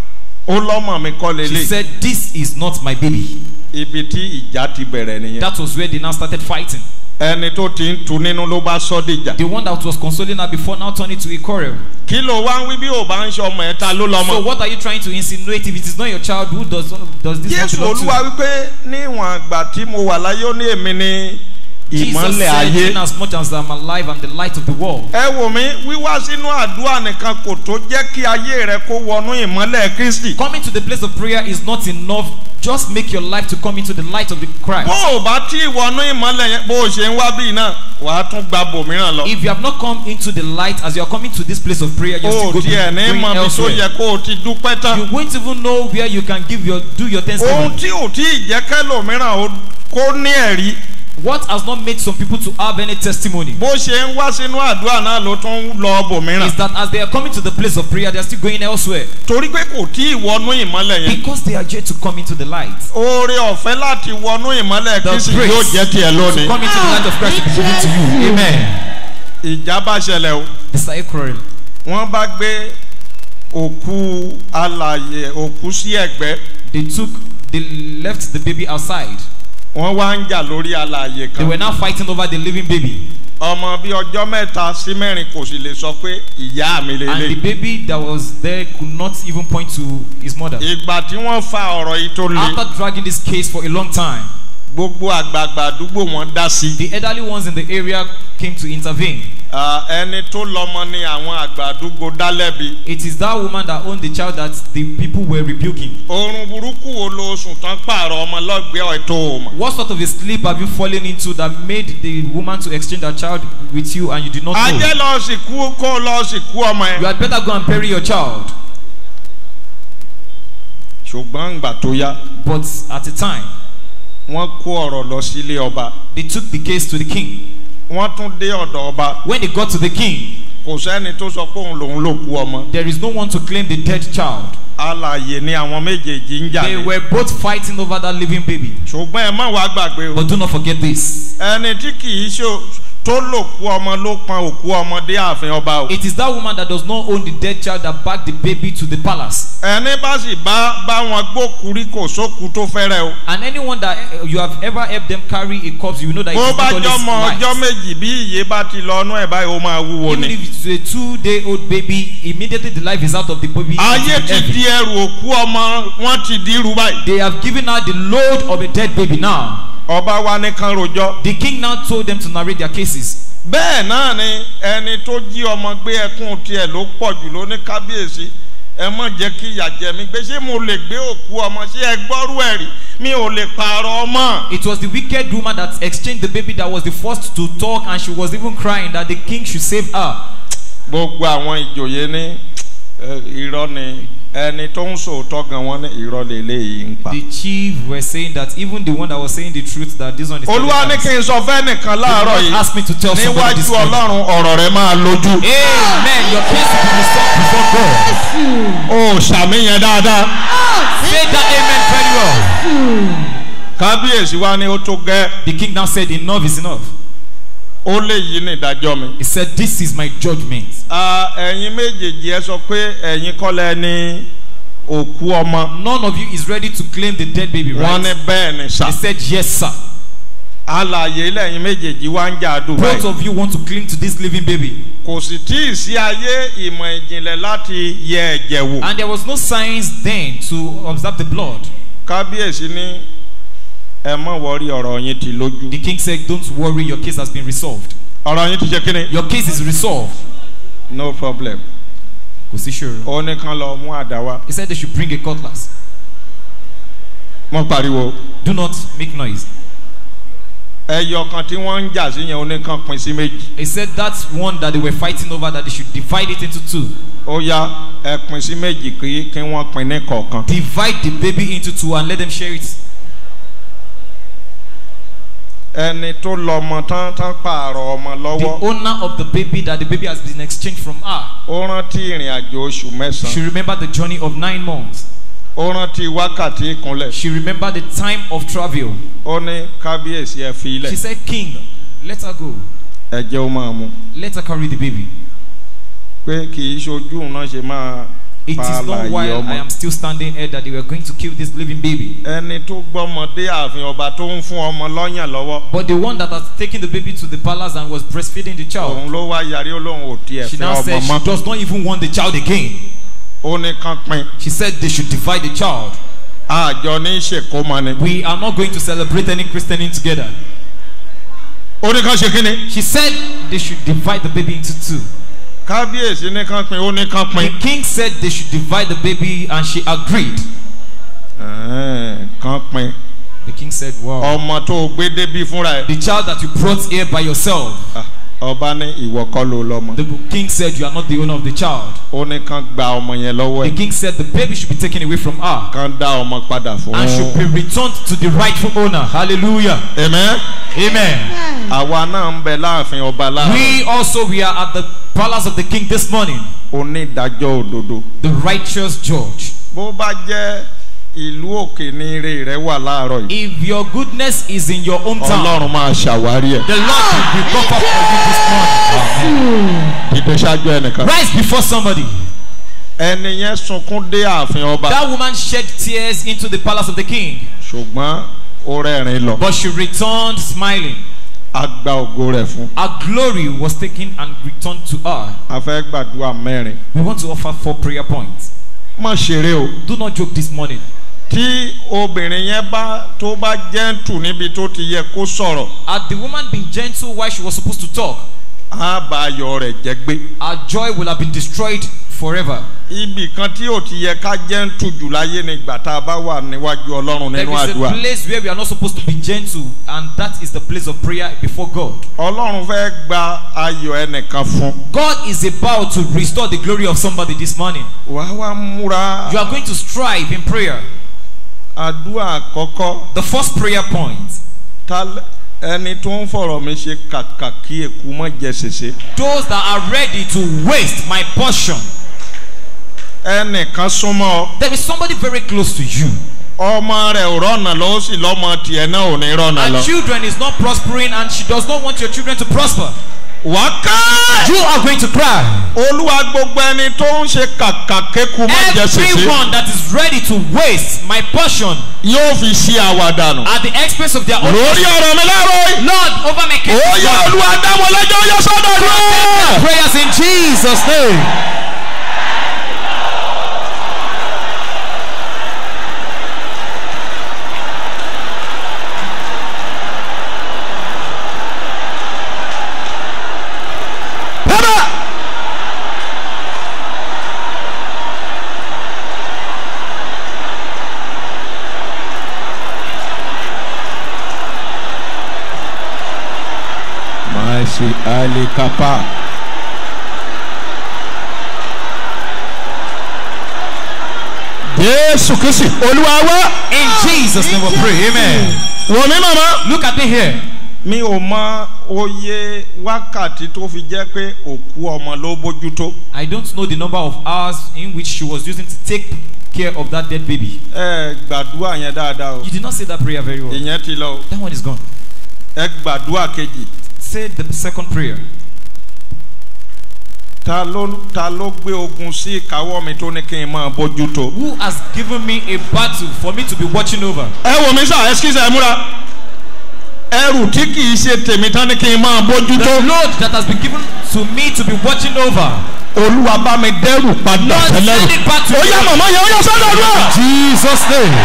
ó lọ́mọ mi kọ́ she lélẹ̀. said, This is not my baby. ibi tí ìjà ti bẹ̀rẹ̀ nìyẹn. That was where they now started fighting. ẹni tó ti ń tu nínú ló bá sọ́ dìjà. The one that was consoling her before now turned it to a quarrel. kí ló wá ń wí bí ò bá ń ṣe ọmọ ẹ̀ ta ló So lọ́mọ. what are you trying to insinuate if it is not your child who does does this not jésù belong olúwa to? wípé níwọ̀n àgbà tí mo wà láyé ó ní èmi ní Jesus ìmọ̀lẹ̀ said, ayé. in as much as I'm alive, I'm the light of the world. ẹ wò mí wíwá sínú àdúrà nìkan kò tó jẹ́ kí ayé rẹ kó wọnú ìmọ̀lẹ̀ kristi. Coming to the place of prayer is not enough. Just make your life to come into the light of the Christ. bó o bá tí ìwọnú ìmọ̀lẹ̀ yẹn bó o ṣe ń wá bíi náà wàá tún gba bòmíràn lọ. If you have not come into the light as you are coming to this place of prayer, you're o still going, tiẹ̀ ní going mọ ibi tó elsewhere. yẹ kó o ti dúpẹ́ tán. You won't even know where you can give your do your ohun thanksgiving. tí ò tí ì jẹ́ kẹ́lòmíràn ó- kó ní ẹ̀rí What has not made some people to have any testimony bó ṣe ń wá sínú àdúrà náà ló tún ń lọ bòmíràn. is that as they are coming to the place of prayer, they are still going elsewhere torí pé kò tí ì wọnú ìmọ̀lẹ̀ yẹn. because they are yet to come into the light. oore ọ̀fẹ́ láti wọnú ìmọ̀lẹ̀ The kristi grace yóò jẹ́ tiẹ̀ To lónìí. come into the light of Christ will be given to you. Amen. ìjà bá ṣẹlẹ̀ o. They started quarreling. wọ́n bá gbé òkú alàyè òkú sí ẹ̀gbẹ́ They took, they left the baby outside. wọ́n wá ń jà lórí alàyè They were kan. now fighting over the living baby. ọmọ bíi ọjọ́ mẹ́ta sí mẹ́rin kò sì lè sọ pé ìyá mi And the lélẹ̀. baby that was there could not even point to his mother. ìgbà tí wọ́n fa ọ̀rọ̀ yìí tó le After dragging this case for a long time, gbogbo àgbààgbà àdúgbò wọn dá sí. the elderly ones in the area came to intervene. Ah, ẹni tó lọmọ ni àwọn àgbà àdúgbò dá lẹ́bi. It is that woman that owned the child that the people were rebuking. oorun burúkú wo lo sùn tán pààrọ̀ ọmọ lọ́gbẹ̀ẹ́ ètò òmò. What sort of a sleep have you fallen into that made the woman to exchange her child with you and you did not know? ajẹ́ lọ sì kú kó lọ sì kú ọmọ You ẹ. had better go and bury your child. ṣùgbọ́n ìgbà tó yá But at the time, wọ́n kó ọ̀rọ̀ lọ sílé ọba. they took the case to the king. wọ́n tún dé ọ̀dọ̀ ọba. When they got to the king, kò sẹ́ni tó sọ pé òun lòun ló kú ọmọ. there is no one to claim the dead child. alàyè ni àwọn méjèèjì ń jà They ní. were both fighting over that living baby. ṣùgbọ́n ẹ má wàá gbàgbé o. But do not forget this. ẹni tí kì í ṣe tó lòkú ọmọ ló pọn òkú ọmọdé ààfin ọba o. It is that woman that does not own the dead child that backed the baby to the palace. ẹni bá sì bá bá wọn gbókùrí kò sókù tó fẹ́rẹ̀ o. And anyone that eh, you have ever helped them carry a corpse, you know that it bó is bá not jọmọ always ọjọ́ light. méjì bí iye bá ti lọ ọnú ẹ̀ báyìí ó máa wúwo Even ni. if it's a two-day-old baby, immediately the life is out of the baby. ayé it is ti heavy. di ẹrù òkú ọmọ wọn ti di irú báyìí. They have given her the load of a dead baby now. ọba wa ní kan rojọ́. The king now told them to narrate their cases. bẹ́ẹ̀ náà ni ẹni tó jí ọmọ gbé ẹkún tiẹ̀ ló pọ̀ jù ló ní kábíyèsí ẹ mọ̀ jẹ́ kí ìyà jẹ mí gbé ṣé mo lè gbé òkú ọmọ ṣé ẹ gbọ́rú ẹ̀ rí mi ò lè pààrọ̀ ọmọ. It was the wicked woman that exchanged the baby that was the first to talk, and she was even crying that the king should save her. gbogbo àwọn ìjòyè ní ẹ, irọ́ ni ẹni tó ń sòótọ́ gan wọn ní irọ́ lélẹ́yìí ń pa. The chief were saying that even the one that was saying the truth that this one is telling olúwa ní lies. kí n sọ fẹ́nìkan láàárọ̀ Lord yìí asked me to tell somebody this níwájú morning. ọlọ́run ọ̀rọ̀ rẹ máa lójú. Amen. Your case will be resolved before God. o ṣàmìyàn dáadáa. Say that amen very well. kábíyèsí wa ni ó tó gẹ́ The king now said, Enough is enough. ó lè yí ní ìdájọ́ mi. He said, This is my judgment. Ah, ẹ̀yin méjèèjì ẹ sọ pé ẹ̀yin kọ́lẹ̀ ní òkú ọmọ. None of you is ready to claim the dead baby, wọ́n ní right? bẹ́ẹ̀ ni sà. He said, Yes, sir. alàyè lẹ́yìn méjèèjì wá ń jà Both dubai. of you want to cling to this living baby. kò sì tí ì sí ayé ìmọ̀ ìjìnlẹ̀ láti yẹ ẹ̀jẹ̀ wò. And there was no signs then to observe the blood. kábíyèsí ní ẹ mọ̀ wọ́rí ọ̀rọ̀ yín ti lójú. The king said, Don't worry, your case has been resolved. ọ̀rọ̀ yín ti ṣe kí ni. Your case is resolved. no problem. Kò sí ṣòro. ó ní kán lọ mú àdá wá. He said they should bring a cutlass. wọ́n pariwo. Do not make noise. ẹyọ kan tí wọ́n ń jà sí yẹn ó ní kán pin sí méjì. He said that one that they were fighting over that they should divide it into two. ó yá ẹ pin sí méjì kí kí wọ́n pin ní kọ̀ọ̀kan. Divide the baby into two and let them share it. ẹni tó lọ ọmọ tán tán pààrọ̀ ọmọ The lọ́wọ́. owner of the baby that the baby has been exchanged from her ó rántí ìrìn àjò oṣù She mẹ́sàn-án. remembered the journey of nine months. ó rántí wákàtí ìkúnlẹ̀. She remembered the time of travel. ó ní kábíyèsí ẹ fi She ilẹ̀. said, King, let her go. ẹ jẹ́ ó máa mu. Let her carry the baby. pé kì í ṣojú òun náà ṣe máa It pa is not àlàyé while I ọmọ. am still standing here that they were going to kill this living baby. ẹni tó gbọ́mọdé ààfin ọba tó ń fún ọmọ lọ́yàn lọ́wọ́. But the one that has taken the baby to the palace and was breastfeeding the child, òun ló wá yarí olóhùn ò tiẹ̀ she fẹ́ now ọmọ said she mọ́. does not even want the child again. ó ní kán pin. She said they should divide the child. àjọ ní ìṣèkómọ ni. We are not going to celebrate any christening together. ó ní kán ṣe kí ni. She said they should divide the baby into two. kábíyèsí ní kán pin ó ní kán The pin. king said they should divide the baby and she agreed. Ẹ̀ẹ́n, kán pin. The king said, Wow. ọmọ tó o gbé débí fúnra ẹ̀. The child that you brought here by yourself. Ah, ọba ní ìwọ kọ́ ló lọ́mọ. The king said, You are not the owner of the child. ó ní kán gba ọmọ yẹn lọ́wọ́ The ẹ̀. king said the baby should be taken away from her kán dá ọmọ padà fún and should be returned to the rightful owner. Hallelujah. Amen. Amen. àwa náà ń bẹ láàfin ọba láàrin. We also we are at the palace of the king this morning. onídàájọ́ òdodo. The righteous judge. bó bá jẹ́ ìlú òkè ní ire rẹ wà láàárọ̀ yìí. If your goodness is in your hometown, ọlọ́run máa ṣàwárí ẹ̀. the Lord will recover for you this morning. dìde ṣáájú ẹnìkan. Rise before somebody. ẹni yẹn sunkún dé ààfin ọba. That woman shed tears into the palace of the king, ṣùgbọ́n ó rẹ́rìn lọ. but she returned smiling. a gba ògo rẹ̀ fún. Her glory was taken and returned to her. a fẹ́ gbàdúrà mẹ́rin. We want to offer four prayer points. má ṣeré o. Do not joke this morning. tí obìnrin yẹn bá tó bá jẹ́ǹtù níbi tó ti yẹ kó sọ̀rọ̀ Had the woman been gentle while she was supposed to talk, á bá ayọ̀ rẹ̀ jẹ́ gbé. our joy will have been destroyed forever. ibì kan tí ò ti yẹ ká jẹ́ǹtù jù láyé ni ìgbà tá a bá wà níwájú ọlọ́run There nínú is a àdúrà. place where we are not supposed to be gentle, and that is the place of prayer before God. ọlọ́run fẹ́ gba ayọ̀ ẹnìkan fún. God is about to restore the glory of somebody this morning. wàá wá múra You are going to strive in prayer. àdúrà àkọ́kọ́ The first prayer point ta l- ẹni tó ń fọ̀rọ̀ mi ṣe kàkà kí eku mọ́ jẹ ṣèṣe. those that are ready to waste my portion. ẹnìkan súnmọ́ ọ There is somebody very close to you. ọmọ rẹ̀ ò rọ́nà lọ ó sì lọ́mọ tiẹ̀ náà ò ní rọ́nà Her lọ. children is not prospering and she does not want your children to prosper. wà á ká You are going to cry. olúwa gbogbo ẹni tó ń ṣe kàkà kéku má jẹ sèse Everyone that is ready to waste my portion yóò fi ṣe àwàdànù. at the expense of their own. lórí ọ̀rọ̀ mi láàárọ̀ yìí. Lord, over my case. ó yẹ olúwa dáwọ́ lẹ́jọ́ ó yẹ sọ́dọ̀ rẹ̀. Prayers in Jesus' name. bàbá. Maisi Ali Kapa. Jésù Kristi Olúwa wá. In Jesus' name we pray. Amen. Wọ̀n mi màmá. Look at me here. Mi ò mọ oye wákàtí tó fi jẹ́ pé òkú ọmọ ló bójútó. I don't know the number of hours in which she was using to take care of that dead baby. Ẹ gbàdúrà yẹn dáadáa o. You did not say that prayer very well. Ìyẹn ti lọ o. That one is gone. Ẹ gbàdúrà kejì. Say the second prayer. Ta ló ta ló gbé ogun sí ìkáwọ́ mi tó ní kí n máa bójútó. Who has given me a battle for me to be watching over? ẹ wò mí sá ẹsikísà ẹ múra ẹrù tí kì í ṣe tèmi tán ni kí n máa The bójútó load that has been given to me to be watching over. olúwa bá mi dẹrù padà Lord, send tẹlẹrù it back to ó yá me. màmá yẹn ó yá sọ́dọ̀ ọdún Jesus' name.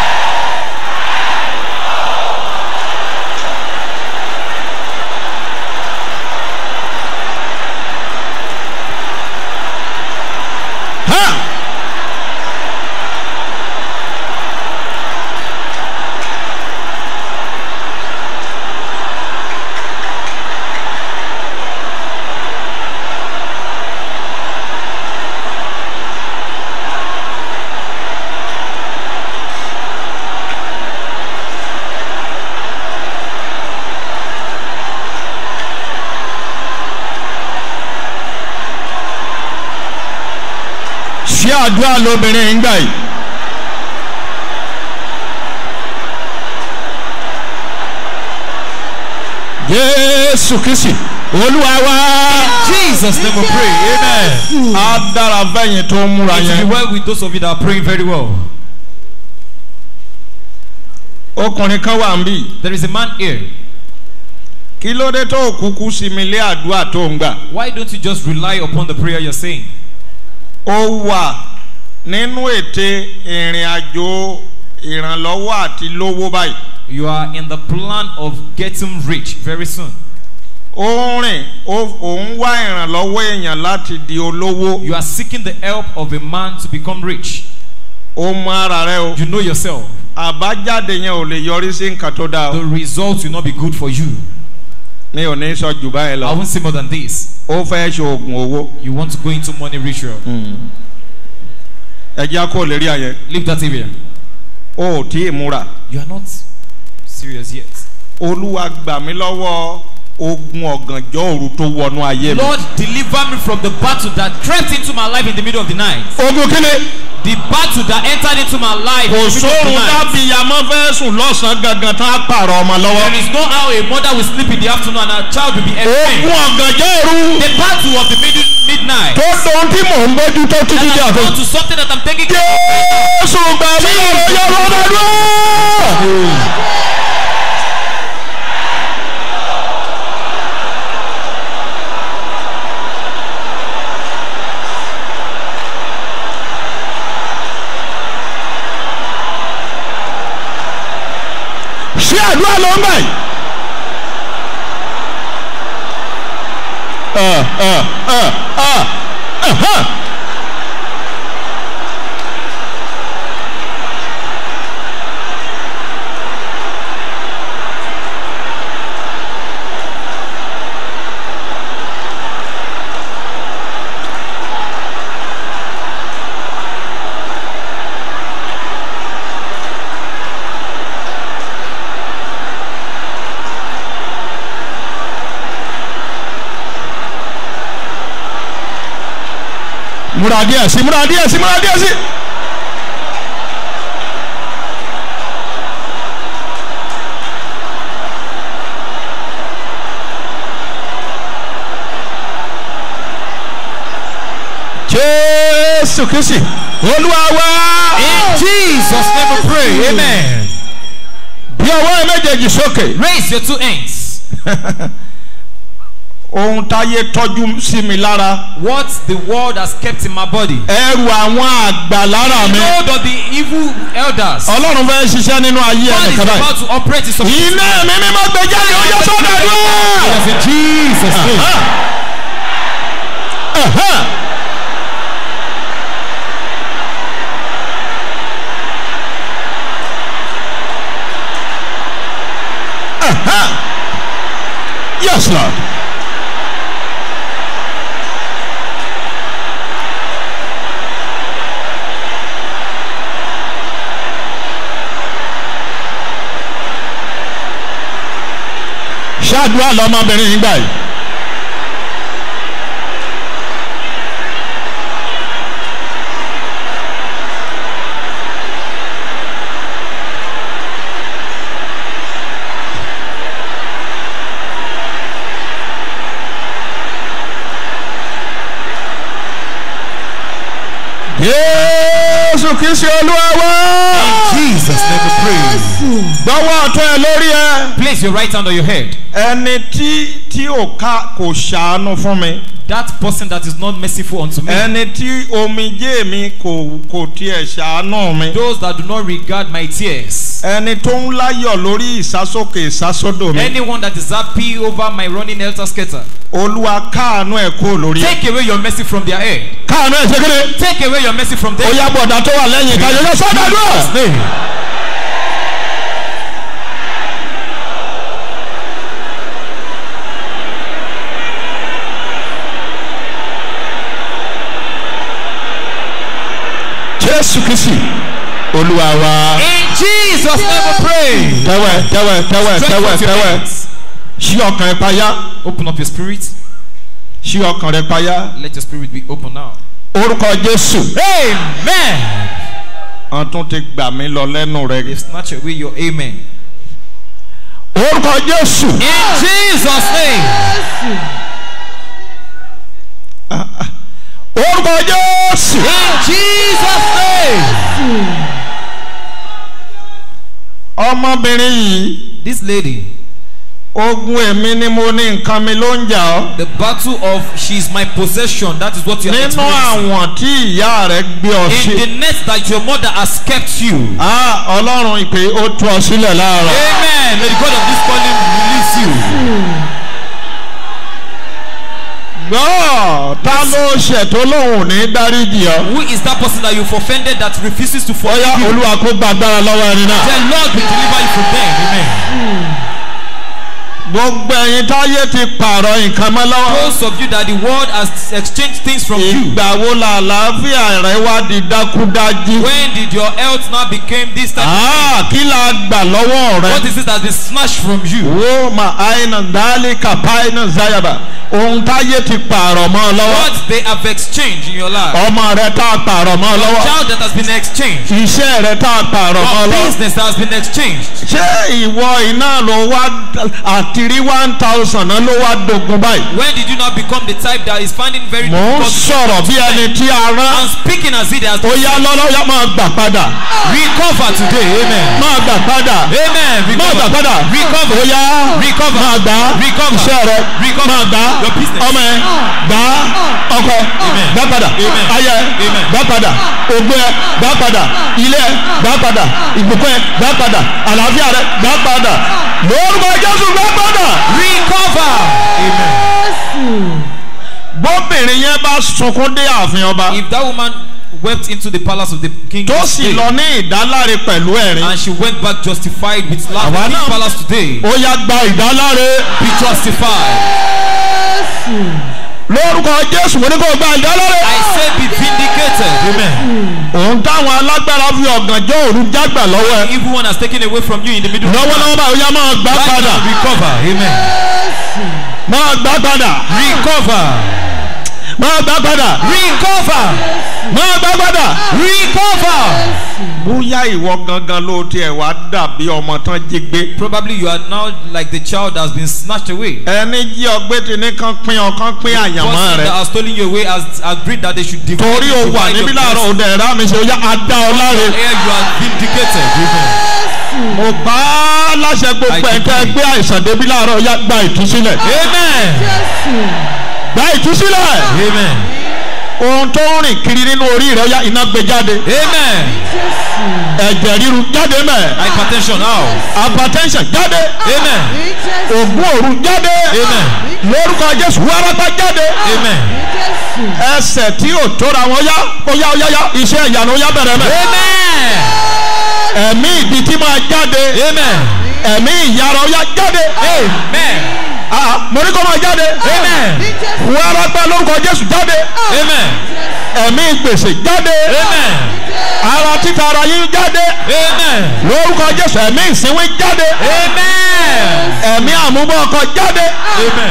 ha ṣé àdúrà lóbìnrin ń gbà yìí. jésù kristi olúwa wá. Jesus' name we pray. Amen. á dára fẹ́yìn tó ń múra It will yẹn. be well with those of you that are praying very well. ọkùnrin kan wà ń bì. There is a man here. kí ló dé tó kúkú sí mi lé àdúrà tó ń gbà. Why don't you just rely upon the prayer you're saying? ó wà nínú ète ìrìn àjò ìrànlọ́wọ́ àti lówó báyìí. You are in the plan of getting rich very soon. ó ń rìn ó- òun wá ìrànlọ́wọ́ èèyàn láti di olówó. You are seeking the help of a man to become rich. ó mọ ara rẹ o. You know yourself. àbájáde yẹn ò lè yọrí sí nǹkan tó dáa The o. result will not be good for you. mi ò ní sọ jù báyìí I lọ. won't say more than this. ó fẹ́ ṣe oògùn owó. You want to go into money ritual. ẹja kò lè rí àyẹ. Leave that area. o ò tí ì múra. You are not serious yet. olúwa gbà mí lọ́wọ́ ogun ọ̀gànjọ́ òru tó wọnú ayé mi. Lord, deliver me from the battle that crept into my life in the middle of the night. ogun kíni. The battle that entered into my life kò in the middle of the sóorun night. dábì yàmọ́ fẹ́ sùn lọ́sàn-án gangan tá a pààrọ̀ ọmọ lọ́wọ́. There is no how a mother will sleep in the afternoon and her child will be ogun entertained. ọ̀gànjọ́ òru The battle of the mid- midnight tó dohun tí mò ń bójú tó títí that di has àkókò. gone to something that I'm taking care of. jésù gbà mí lọ́wọ́ yọ̀rọ̀ ọ̀dọ́dún. ṣé àdúrà ló ń bẹ̀? Uh, uh, uh, uh, uh-huh. múra díẹ̀ sí múra díẹ̀ sí múra díẹ̀ sí. jésù kristi olúwa wá. In Jesus' name we pray. Amen. bí ọwọ́ ẹ méjèèjì sókè. Raise your two hands. ohun táyé tọ́jú sí mi lára. What the world has kept in my body. ẹrù àwọn àgbà lára mi. Load of the evil elders. ọlọ́run fẹ́ ṣiṣẹ́ nínú ayé God is ẹnìkan báyìí. about to operate in some iná mi mímọ́ gbé jáde ó yẹ sọ́dọ̀ àdúrà. Yes, in Jesus' name. Yes, Lord. ṣáàdúrà lọmọbìnrin yìí gbà yìí. Jésù kìí ṣe olúwa wá. Jesus' name we pray. Gbọ́wọ́ ọ̀tún ẹ lórí ẹ. Place your right hand on your head. Ẹni tí tí ò ká kò ṣàánú fún mi. That person that is not merciful unto me. Ẹni tí omijé mi kò kò tiẹ̀ ṣàánú mi. Those that do not regard my tears. Ẹni tó ń láyọ̀ lórí ìsásókè ìsásódò mi. Anyone that is happy over my running helter skelter. Olúwa káàánú ẹ̀ kó lórí ẹ̀. Take away your mercy from their head. Káàánú ẹ̀ ṣe kéde. Take away your mercy from Ó them. yá bọ̀dá tó wà lẹ́yìn ìkájọ́ yẹ sọ́dọ̀ Jesus' àdúrà. name. Jésù Kristi Olúwa wa. In Jesus' name we pray. Tẹ́wẹ̀ tẹ́wẹ̀ tẹ́wẹ̀ Stretch tẹ́wẹ̀ forth your tẹ́wẹ̀. hands. Ṣí ọkàn ẹ payá. Open up your spirit. Ṣí ọkàn rẹ payá. Let your spirit be open now. Orúkọ Jésù. Amen. Wọ́n tún ti gbà mí lọ lẹ́nu rẹ. They snatch away your amen. Orúkọ Jésù. In Jesus' name. Orúkọ Jésù. In Jesus' name. Ọmọbìnrin yìí. This lady, Ogun èmi ni mo ní nǹkan mi ló ń jà ọ́. the battle of she's my possession. That is what you are Nínú experiencing. àwọn tí ìyá rẹ̀ gbé ọ In sí. the net that your mother has kept you. Ah, Ọlọ́run ìpè ó tú ọ sílẹ̀ láàárọ̀. Amen. May the God of this calling release you. Gbọ́ ta ló ṣẹ̀ tó lóun ò ní dáríjì ọ. Who is that person that you've offended that refuses to forgive Ọyá you? Olúwa kó gba agbára lọ́wọ́ ẹni náà. The Lord will deliver you from them. Amen. Gbogbo ẹ̀yin táyé ti pààrọ̀ nǹkan mọ́ lọ́wọ́. Those of you that the world has exchanged things from you. Ìgbà wo la àlàáfíà rẹ wá di dákúdájí? When did your health now became this type? Ah, kí la gbà lọ́wọ́ rẹ? What is it that has been snatched from you? Wo ma àìnà dálé kàpá iná záyàbà. Ohun táyé ti pààrọ̀ mọ́ ọ lọ́wọ́. What they have exchanged in your life? Ọmọ rẹ tá a pààrọ̀ mọ́ ọ Your lọ́wọ́. child that has been exchanged. Iṣẹ́ rẹ tá a pààrọ̀ mọ́ ọ Your lọ́wọ́. business that has been exchanged. Ṣé ìwọ iná ló wá àtìrí one thousand náà ló wá dogun báyìí? When did you not become the type that is finding very Mò ń difficult to sọ̀rọ̀ bí ẹni tí a rán. I'm speaking as it has Ó yá lọ́lọ́ yá máa gbà padà. recover today. Amen. Máa gbà padà. Amen. Máa gbà Recover. padà. Recover. Ó yá Recover. máa gbà. Recover. Iṣẹ́ rẹ Recover. máa gbà. Your business. Ọmọ ẹ gbà. Ọkọ Amen. gbà padà. Amen. Ayẹ Amen. gbà padà. Ògbó ẹ gbà padà. Ilé ẹ gbà padà. Ìbùkún ẹ gbà padà. Àlàáfíà rẹ gbà padà. Lórúkọ Jésù gbà padà. Recover. Amen. Bóbìnrin yẹn bá sunkún dé ààfin ọba. If that woman wept into the palace of the king Tó sì today, lọ ní ìdáláre pẹ̀lú ẹ̀rín. and she went back justified with love Àwa in the náà- palace today, Ó yá gba ìdáláre. be justified. Lórúkọ Jésù mo ní kó gba ìdáláre. I say be vindicated. Amen. òun táwọn alágbára fi ọ̀gànjọ́ òru jágbà lọ́wọ́ ẹ. Evil one has taken away from you in the middle of the night. lọ́wọ́lọ́wọ́ báyìí ó yá máa gbà Right padà now, recover. Amen. máa gbà padà Recover. máa gbà padà Recover. máa gbà padà. Recover. bóyá ìwọ gangan ló tiẹ̀ wá dàbí ọmọ tán jí gbé. Probably you are now like the child that has been snatched away. ẹni jí ọgbẹ́ ti ní kán pín ọkàn pín àyànmọ́ person that rẹ. has stolen you away has agreed that they should divide torí you o to wà divide níbí your láàárọ̀ blessing. òde ẹ̀rá mi ṣe ó yá adá ọ láre. Here you are vindicated. Amen. mo bá a láṣẹ gbogbo ẹ̀ tẹ́ gbé àìsàn débi láàárọ̀ ó yá gba ìtúsílẹ̀. Amen. gba ìtúsílẹ̀. Amen. ohun tó ń rìn kiri nínú orí rẹ ó yá iná gbé jáde. Amen. ẹ̀jẹ̀ ríru jáde mẹ́. Hypertension out. hypertension jáde. Amen. ògùn òru jáde. Amen. lórúkọ jésù wárápá jáde. Amen. ẹsẹ̀ tí ò tóra wọn yá ó yá ó yá yá iṣẹ́ ìyanu ó yá bẹ̀rẹ̀ mẹ́. Amen. ẹ̀mí ìdí tí máa jáde. Amen. ẹ̀mí ìyára ó yá jáde. Amen. Ah, mo ní kó máa jáde. Amen. wárápá lórúkọ jésù jáde. Amen. ẹ̀mí gbèsè jáde. Amen. ara títa ara yín jáde. Amen. lórúkọ jésù ẹ̀mí ìsínwé jáde. Amen. ẹ̀mí àmúbọ̀ ọkọ̀ jáde. Amen.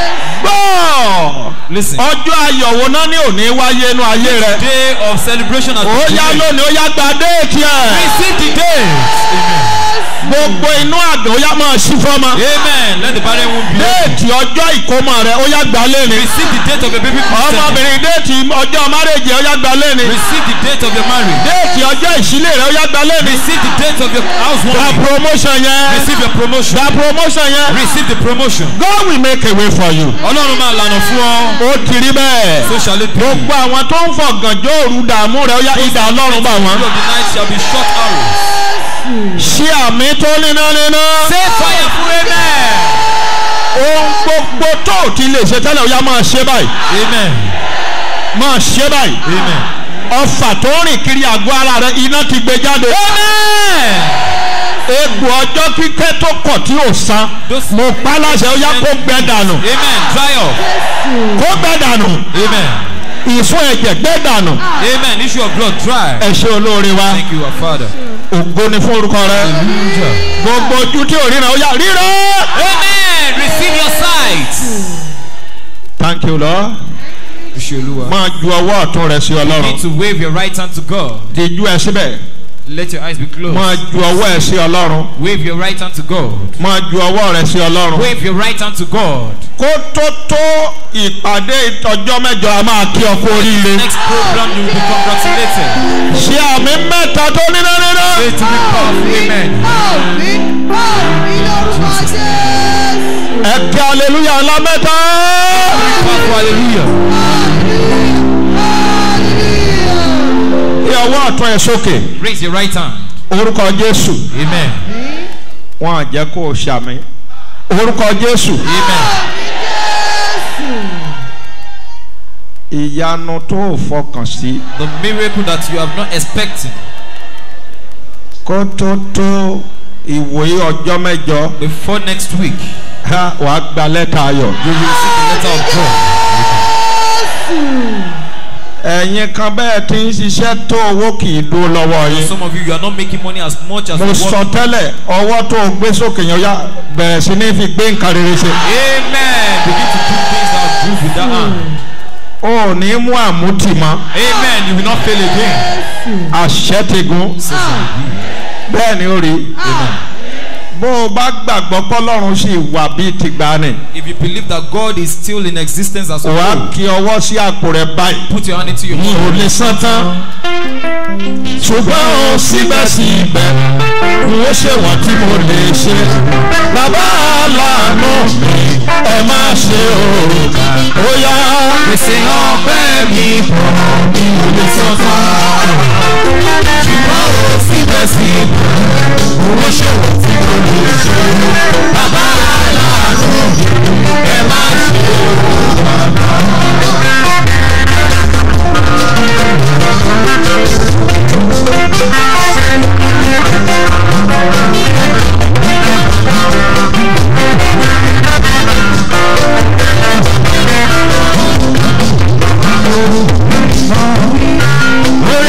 gbọ́ Listen. ọjọ́ ayọ̀ wo náà ní òní wáyé inú ayé rẹ. Day of celebration has ó been yá given. lónìí ó yá gba déètì ẹ̀. Receive the date. Amen. gbogbo inú àgbẹ̀ ó yá máa ṣí fọ́mọ. Amen. Let the barren womb be open. déètì ọjọ́ ìkómọ rẹ ó yá gba lẹ́ni. Receive the date of your baby Christian. ọmọbìnrin déètì ọjọ́ márèjì ó yá gba lẹ́ni. Receive the date of your marriage. déètì ọjọ́ ìṣílẹ̀ rẹ ó yá gba lẹ́ni. Receive the date of your gba housewarming. promotion yẹn. Receive your promotion. gba promotion yẹn. Receive the promotion. God will make a way for you. Ọlọ́run máa lànà fún ọ. ó ti rí bẹ́ẹ̀. So shall it be. gbogbo àwọn tó ń fọ̀gànjọ́ òru dààmú rẹ̀ ó yá ìdá ọlọ́run bá wọn. The of the night shall be short arrows. ṣé àmì tó níná níná. Say fire for amen. ohun gbogbo tó ò ti lè ṣe tẹ́lẹ̀ ó yá máa ṣe báyìí. Amen. máa ṣe báyìí. Amen. ọfà tó rìn kiri àgọ́ ara rẹ̀ iná ti gbé jáde. Amen. egbò ọjọ́ kíkẹ́ tó kọ̀ tí ò san. Those- mo pa láṣẹ ó yá kó gbẹ dànù. Amen. Dry up. kó gbẹ dànù. Amen. ìfún ẹ̀jẹ̀ gbẹ dànù. Amen. Issue of blood dry. ẹ ṣe olóore wa. Thank you, our Father. ògo ni fún orúkọ rẹ. Hallelujah. gbogbo ojú tí ò ríran ó yá ríran. Amen. Receive your sight. thank you lord. Ishioluwa. máa ju ọwọ́ ọ̀tún rẹ sí You need ọlọ́run. to wave your right hand to God. dijú ẹ síbẹ̀. Let your eyes be closed. máa ju ọwọ́ ẹ sí ọlọ́run. Wave your right hand to God. máa ju ọwọ́ rẹ sí ọlọ́run. Wave your right hand to God. kó tó tó ìpàdé ìtọ́jọ́ mẹ́jọ a máa kí ọ kú oríire. Next program you will be congratulated. ṣé àmì mẹ́ta tó níná níná. Say to be powerful. Amen. ẹ kí aleluya ńlá mẹ́ta. Powerful. Hallelujah. kí ọwọ́ ọ̀tún ẹ sókè. Raise your right hand. orúkọ jésù. Amen. wọn à jẹ́ kó o ṣàmì. orúkọ jésù. Amen. ìyanu tó o fọkàn sí. The miracle that you have not expecting kó tó tó ìwòye ọjọ́ mẹ́jọ. before next week, ha wàá gba lẹ́tà ayọ̀. you will receive the letter of joy. ẹ̀yin kan bẹ́ẹ̀ tí ń ṣiṣẹ́ tó owó kì í dúró lọ́wọ́ yín. Some of you, you are not making money as much as mo you sọ want. tẹ́lẹ̀ ọwọ́ tó o gbé sókè yẹn ya bẹ̀rẹ̀ sí ní fi gbé nǹkan rere ṣe. Amen. Begin to do things that are good with that hand. o ò ní mú àmútì mọ́ Amen. You will not fail again. àṣẹ ti gun bẹ́ẹ̀ ni ó rí bó o bá gbàgbọ́ pọ́lọ́run sì wà bíi tìgbàanì If you believe that God is still in existence as a wà á whole, kí ọwọ́ sí àpò rẹ̀ báyìí. put your hand into your mi ò mouth. lè san tán ṣùgbọ́n o síbẹ̀síbẹ̀ n ó ṣe wọ́n tí mo lè ṣe bàbá aláàánú mi ẹ má ṣe o ó yá. Pèsè ọpẹ́ mi bọ̀ mi ò lè sọ tán. Ṣùgbọ́n o síbẹ̀síbẹ̀ owó ṣòwò tí mo lè ṣe. Bàbá aláàánú mi ẹ má ṣe o. Orí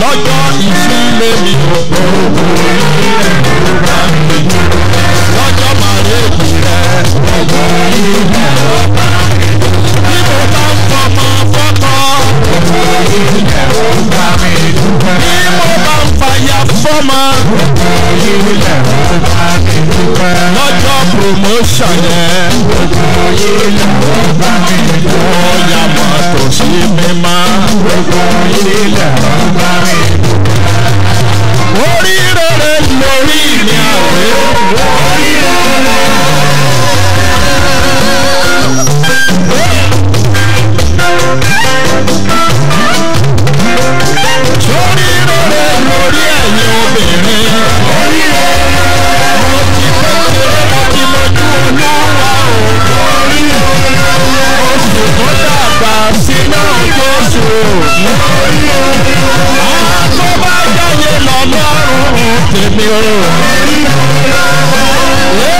lọ́jọ́ ìṣílé mi ò gbogbo ilẹ̀ ló bá mi dúpẹ́ lọ́jọ́ màrèkì rẹ̀ gbogbo ilẹ̀ ló bá mi dúpẹ́ bí mo bá ń fọmọ fọ́kọ gbogbo ilẹ̀ ló bá mi dúpẹ́ bí mo bá ń fàyà fọ́mọ gbogbo ilẹ̀ ló bá mi dúpẹ́ lọ́jọ́ promotion yẹn gbogbo ilẹ̀ ló bá mi dúpẹ́ ọ̀yà mọ́tò sí mi máa gbogbo ilẹ̀ ló bá mi dúpẹ́ orí rere lórí mi àwẹ̀ orí rere. sórí rere lórí ẹ̀yin obìnrin. orí rere. mo ti kékeré mo ti lójú olúwa o. orí rere. oṣù tó dàgbà sínú Jésù. orí rere. àwọn tó bá jáde lọ́lọ́run tèmi o. orí rere.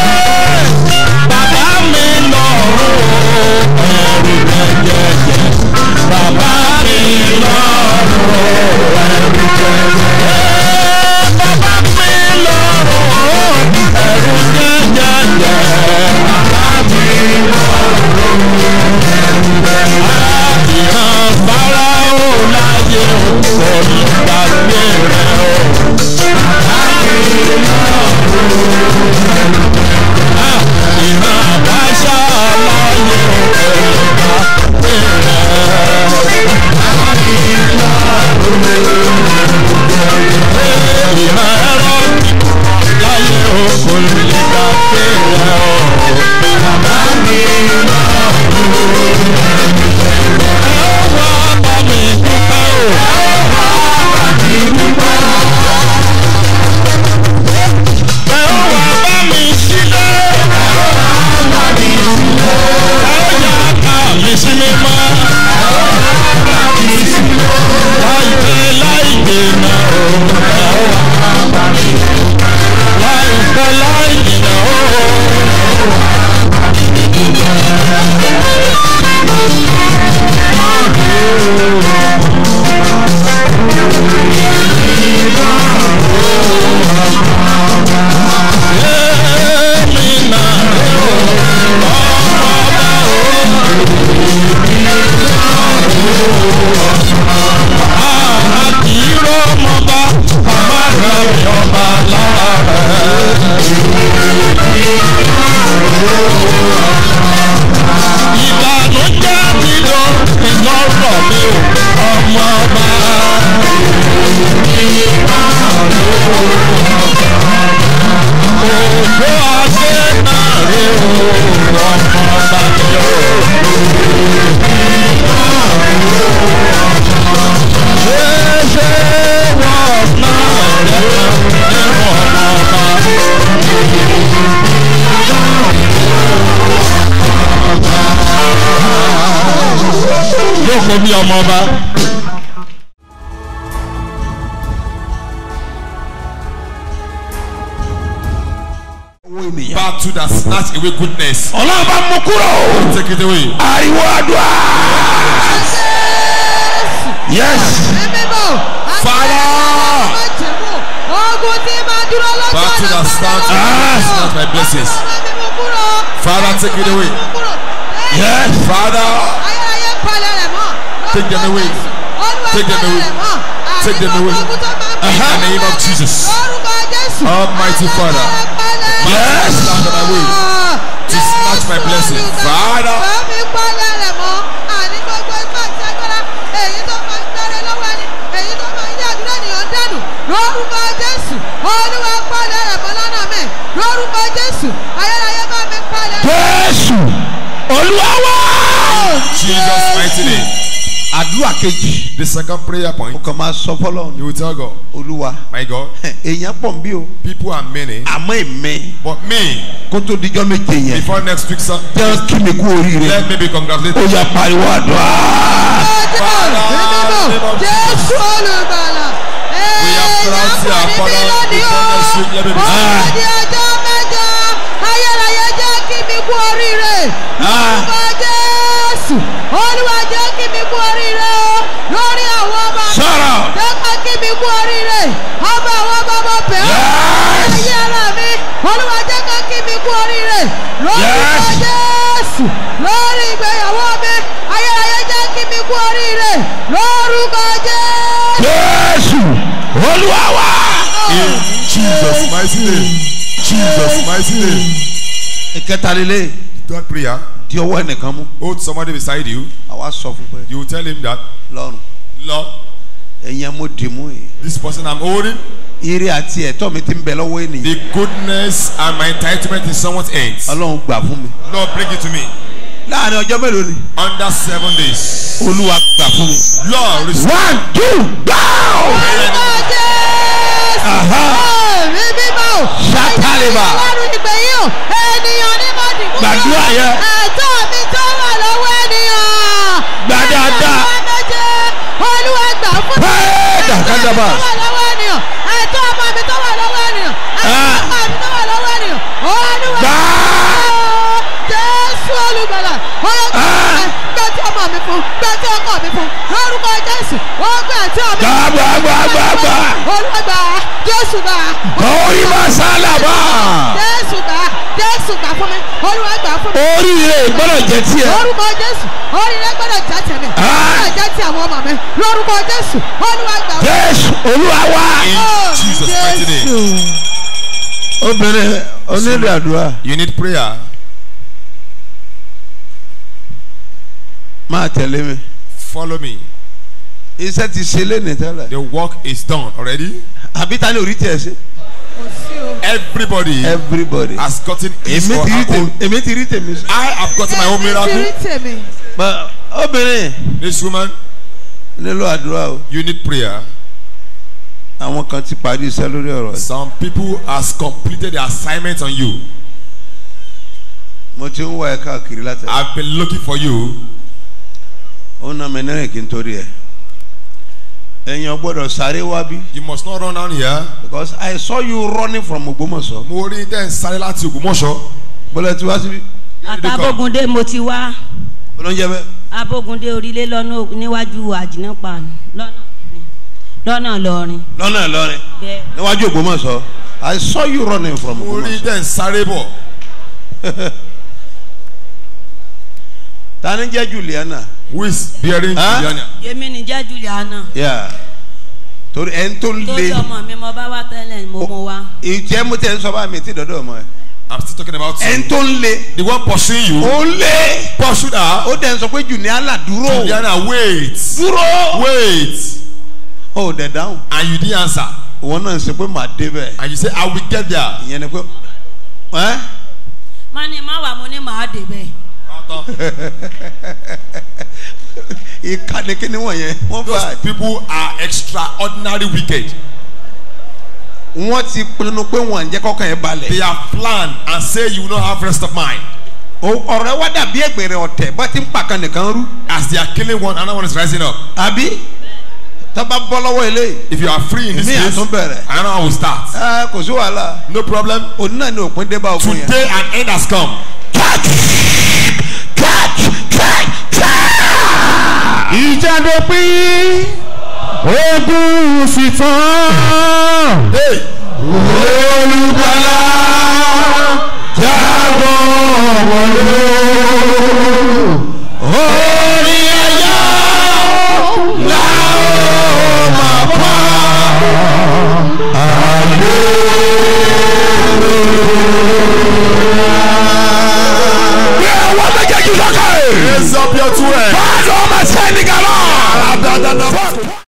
bàbá mi lọ́rùn ẹ̀rù jẹjẹjẹ. bàbá mi lọ́rùn ẹ̀rù jẹjẹjẹ. bàbá mi lọ́rùn ẹ̀rù jẹjẹjẹ. bàbá mi lọ́rùn ẹ̀rù jẹjẹjẹ. ìran fáráò láyé kò ní gbàgbé rẹ̀ o. bàbá mi lọ́rùn ìran àbáṣà láyé kò ní gbàgbé rẹ̀. ìran ẹ̀rọ láyé kò ní gbàgbé rẹ̀ o. bàbá mi lọ́rùn ẹ wá bá mi dúpẹ́ o. ẹ wá bá mi sílẹ̀. ẹ yà ká mi sí mi mọ́. láìpẹ́ láì dènà o. láìpẹ́ láì dènà o. èmi náà àkìrọ̀ ọmọba ọba rẹ̀ ọba lára rẹ̀. ìbànújẹ́ ti lọ ìlọ́rọ̀ mi ò ọmọba. òjò adé náà rí o ọmọba mi ò. ṣeéṣe wọ́n náà rẹ̀ nínú ọmọba. yóò kó bí ọmọba. Battle that snatch away goodness. ọlọ́run bá mú kúrò. Take it away. ariwo àdúrà. yes. Father. Ogun tí máa dúró lọ́jọ́ Battle that starts Ah. snatch my blessings. Father, take it away. yes. Father, Ayérayé palẹ̀ rẹ̀ mọ́. Take them away. Olúwa Take them palẹ̀ away. rẹ̀ mọ́. Take them away. Àríwá ogun tó máa ń in bá the name of Jesus. Lórúkọ Jésù. Almighty Father. Ayérayé palẹ̀ rẹ̀ Yes. Stand on my way. To snatch my blessing. Father. Bàmí palẹ̀ rẹ̀ mọ́. Àní gbogbo ipá àti agbára. Èyí tó máa ń gbẹ́rẹ́ lọ́wọ́ ẹni. Èyí tó máa ń yá àdúrà ènìyàn dànù. Lórúkọ Jésù. Olúwa palẹ̀ rẹ̀ mọ́ lọ́nà mẹ́. Lórúkọ Jésù. Ayérayé bá mi palẹ̀ rẹ̀. jésù olúwa wá. Jesus mighty name. àdúrà kejì The second prayer ó point. kàn máa sọ fọlọ́run You will tell God, olúwa my God, èèyàn pọ̀ ń bí o people are many, àmọ́ èmi but me, kó tó dijọ́ méje yẹn before next week, Sun- jẹ́ kí mi kú oríire let me be ó congratulated. yà pariwo àdúrà. Jésù olùgbàlà. We have crowned our father before next week. Let me be Ọ̀rọ̀ di ọjọ́ mẹ́jọ. Ayérayé jẹ́ kí mi kú oríire. Olúwa Jésù. Olúwa jẹ́ kí mi kú oríire o. Lórí àwọn ọmọ mi. sọ̀rọ̀. Jẹ́ olúwa wá. In Jesus' mighty name. Jesus' mighty name. ìkẹta lélẹ̀ Third prayer. di ọwọ́ ẹnìkan mú. Hold somebody beside you. àwa sọ fún pé You will tell him that, lọ́rùn Lord, ẹ̀yin mo dì mú yìí. this person I'm holding, ire àti ẹ̀tọ́ mi ti ń bẹ lọ́wọ́ ènìyàn. the goodness and my entitlement in someone's hands. ọlọ́run gbà fún mi. Lord, bring it to me. láàrin ọjọ́ mélòó ni. Under seven days. olúwa gbà fún mi. Lord, restore. one two go. Orúkọ Jésù. Ẹ̀mí mímọ́ o. Ṣátálíbà. Ọlọ́run ìpè yìí o. Ènìyàn ní mo dìbò. Gbàdúrà yẹn. Ẹ̀tọ́ mi tó wà lọ́wọ́ ènìyàn. Gbà dáadáa. Ẹ̀tọ́ méje. Olúwa gbà fún mi. Hey, Ẹ̀tọ́ mi dàkádàbà. tó wà lọ́wọ́ ènìyàn. Ẹ̀tọ́ ọmọ mi tó wà lọ́wọ́ ènìyàn. Ẹ̀tọ́ Ah. ọmọ mi tó wà lọ́wọ́ ènìyàn. Olúwa Gbà. Jésù olùgbàlà. Olùgbàlà. Ah. Gbẹ́ tí ọmọ mi fún. Gbẹ́ tí ọkọ mi fún. Lórúkọ Jésù. Ó gbẹ́ tí ọmọ mi gbà gbà gbà gbà gbà. olúwa gbà jésù gbà orí máa sálàbà. jésù gbà jésù gbà fún mi olúwa gbà fún mi oríire gbọ́dọ̀ jẹ́ tiẹ̀. lórúkọ jésù oríire gbọdọ̀ jẹ́ tẹ̀mí Ah. gbọdọ̀ jẹ́ ti àwọn ọmọ mi lórúkọ jésù olúwa gbà fún mi. jésù olúwa wá. In Oh, Jesus' mighty name. Jésù. obìnrin onílù àdúrà You need prayer. máa tẹ̀lé mi. Follow me. iṣẹ́ ti ṣe lé ní tẹ́lẹ̀. The work is done already. àbí ta ni orí tiẹ̀ ṣe. kò sí o. Everybody everybody. has gotten his èmi or ti rí her tèmi own. èmi ti rí tèmi. I have gotten my own Èmi ti rí miracle. tèmi. But obìnrin This woman, nílò àdúrà o. you need prayer. àwọn kan ti parí iṣẹ́ lórí ọ̀rọ̀ yìí. Some people has completed the assignment on you. mo ti ń wá ẹ káàkiri láti. I've been looking for you. ó ná mi náà kí n torí ẹ. èèyàn gbọ́dọ̀ sáré wá bí. You must not run down here. because I saw you running from Ògbómọ̀ṣọ́. Mo rí tẹ́ ń sáré láti Ògbómọ̀ṣọ́. bọ́lá ti wá síbí. àtàbógundé mo ti wá olóúnjẹ bẹ́ẹ̀. abógundé orílẹ̀ lọ́nà níwájú àjìnàpá lọ́nà lọ́nà lọ́rin lọ́nà Ìlọrin bẹ́ẹ̀ níwájú Ògbómọ̀ṣọ́. I saw you running from Mo rí Ògbómọ̀ṣọ́. tẹ́ ń sáré bọ̀. ta ni jẹ́ Juliana. Who is bearing Huh? Juliana? èmi ní jẹ́ juliana Yeah. torí ẹni tó ń torí le. ọmọ mi mo bá wá tẹ́lẹ̀ mo mú wá ìjẹ́ mo tẹ̀ ń sọ bá mi ti dọ́dọ̀ ọmọ ẹ. I'm still talking about ẹni you. tó ń le. The one pursuing you. ó lé. Pursued her. ó dẹ̀ ń sọ pé Juliana dúró. Juliana wait. dúró. Wait. ó dẹ̀ dáhùn. And you didn't answer. ìwọ náà ń sọ pé màá dé bẹ́ẹ̀. And you say I will get there. ìyẹn ni pé ẹ́ má ní má wà mo ní màá dé bẹ́ẹ̀ ìkànnì kíni wọ̀nyẹn wọ́n Those bá people are extraordinary wicked. wọ́n ti pinnu pé wọ́n ń jẹ́ kọ́kàn yẹn balẹ̀. They have planned and say you will not have rest of mind. O- ọ̀rọ̀ wa dàbí ẹgbẹ̀rẹ̀ ọ̀tẹ̀ bá ti ń pàkan nìkan rú. As they are killing one, another one is rising up. àbí tábà bọ́ lọ́wọ́ eléyìí. If you are free in this èmi case, àtún bẹ̀rẹ̀. another one will start. ẹ kò sí wàhálà No problem. òní náà ni òpin dé bá ogun yẹn. Today an end has come. ìjà dópin ogun sì tán. Hey, olùgbàlà jábọ̀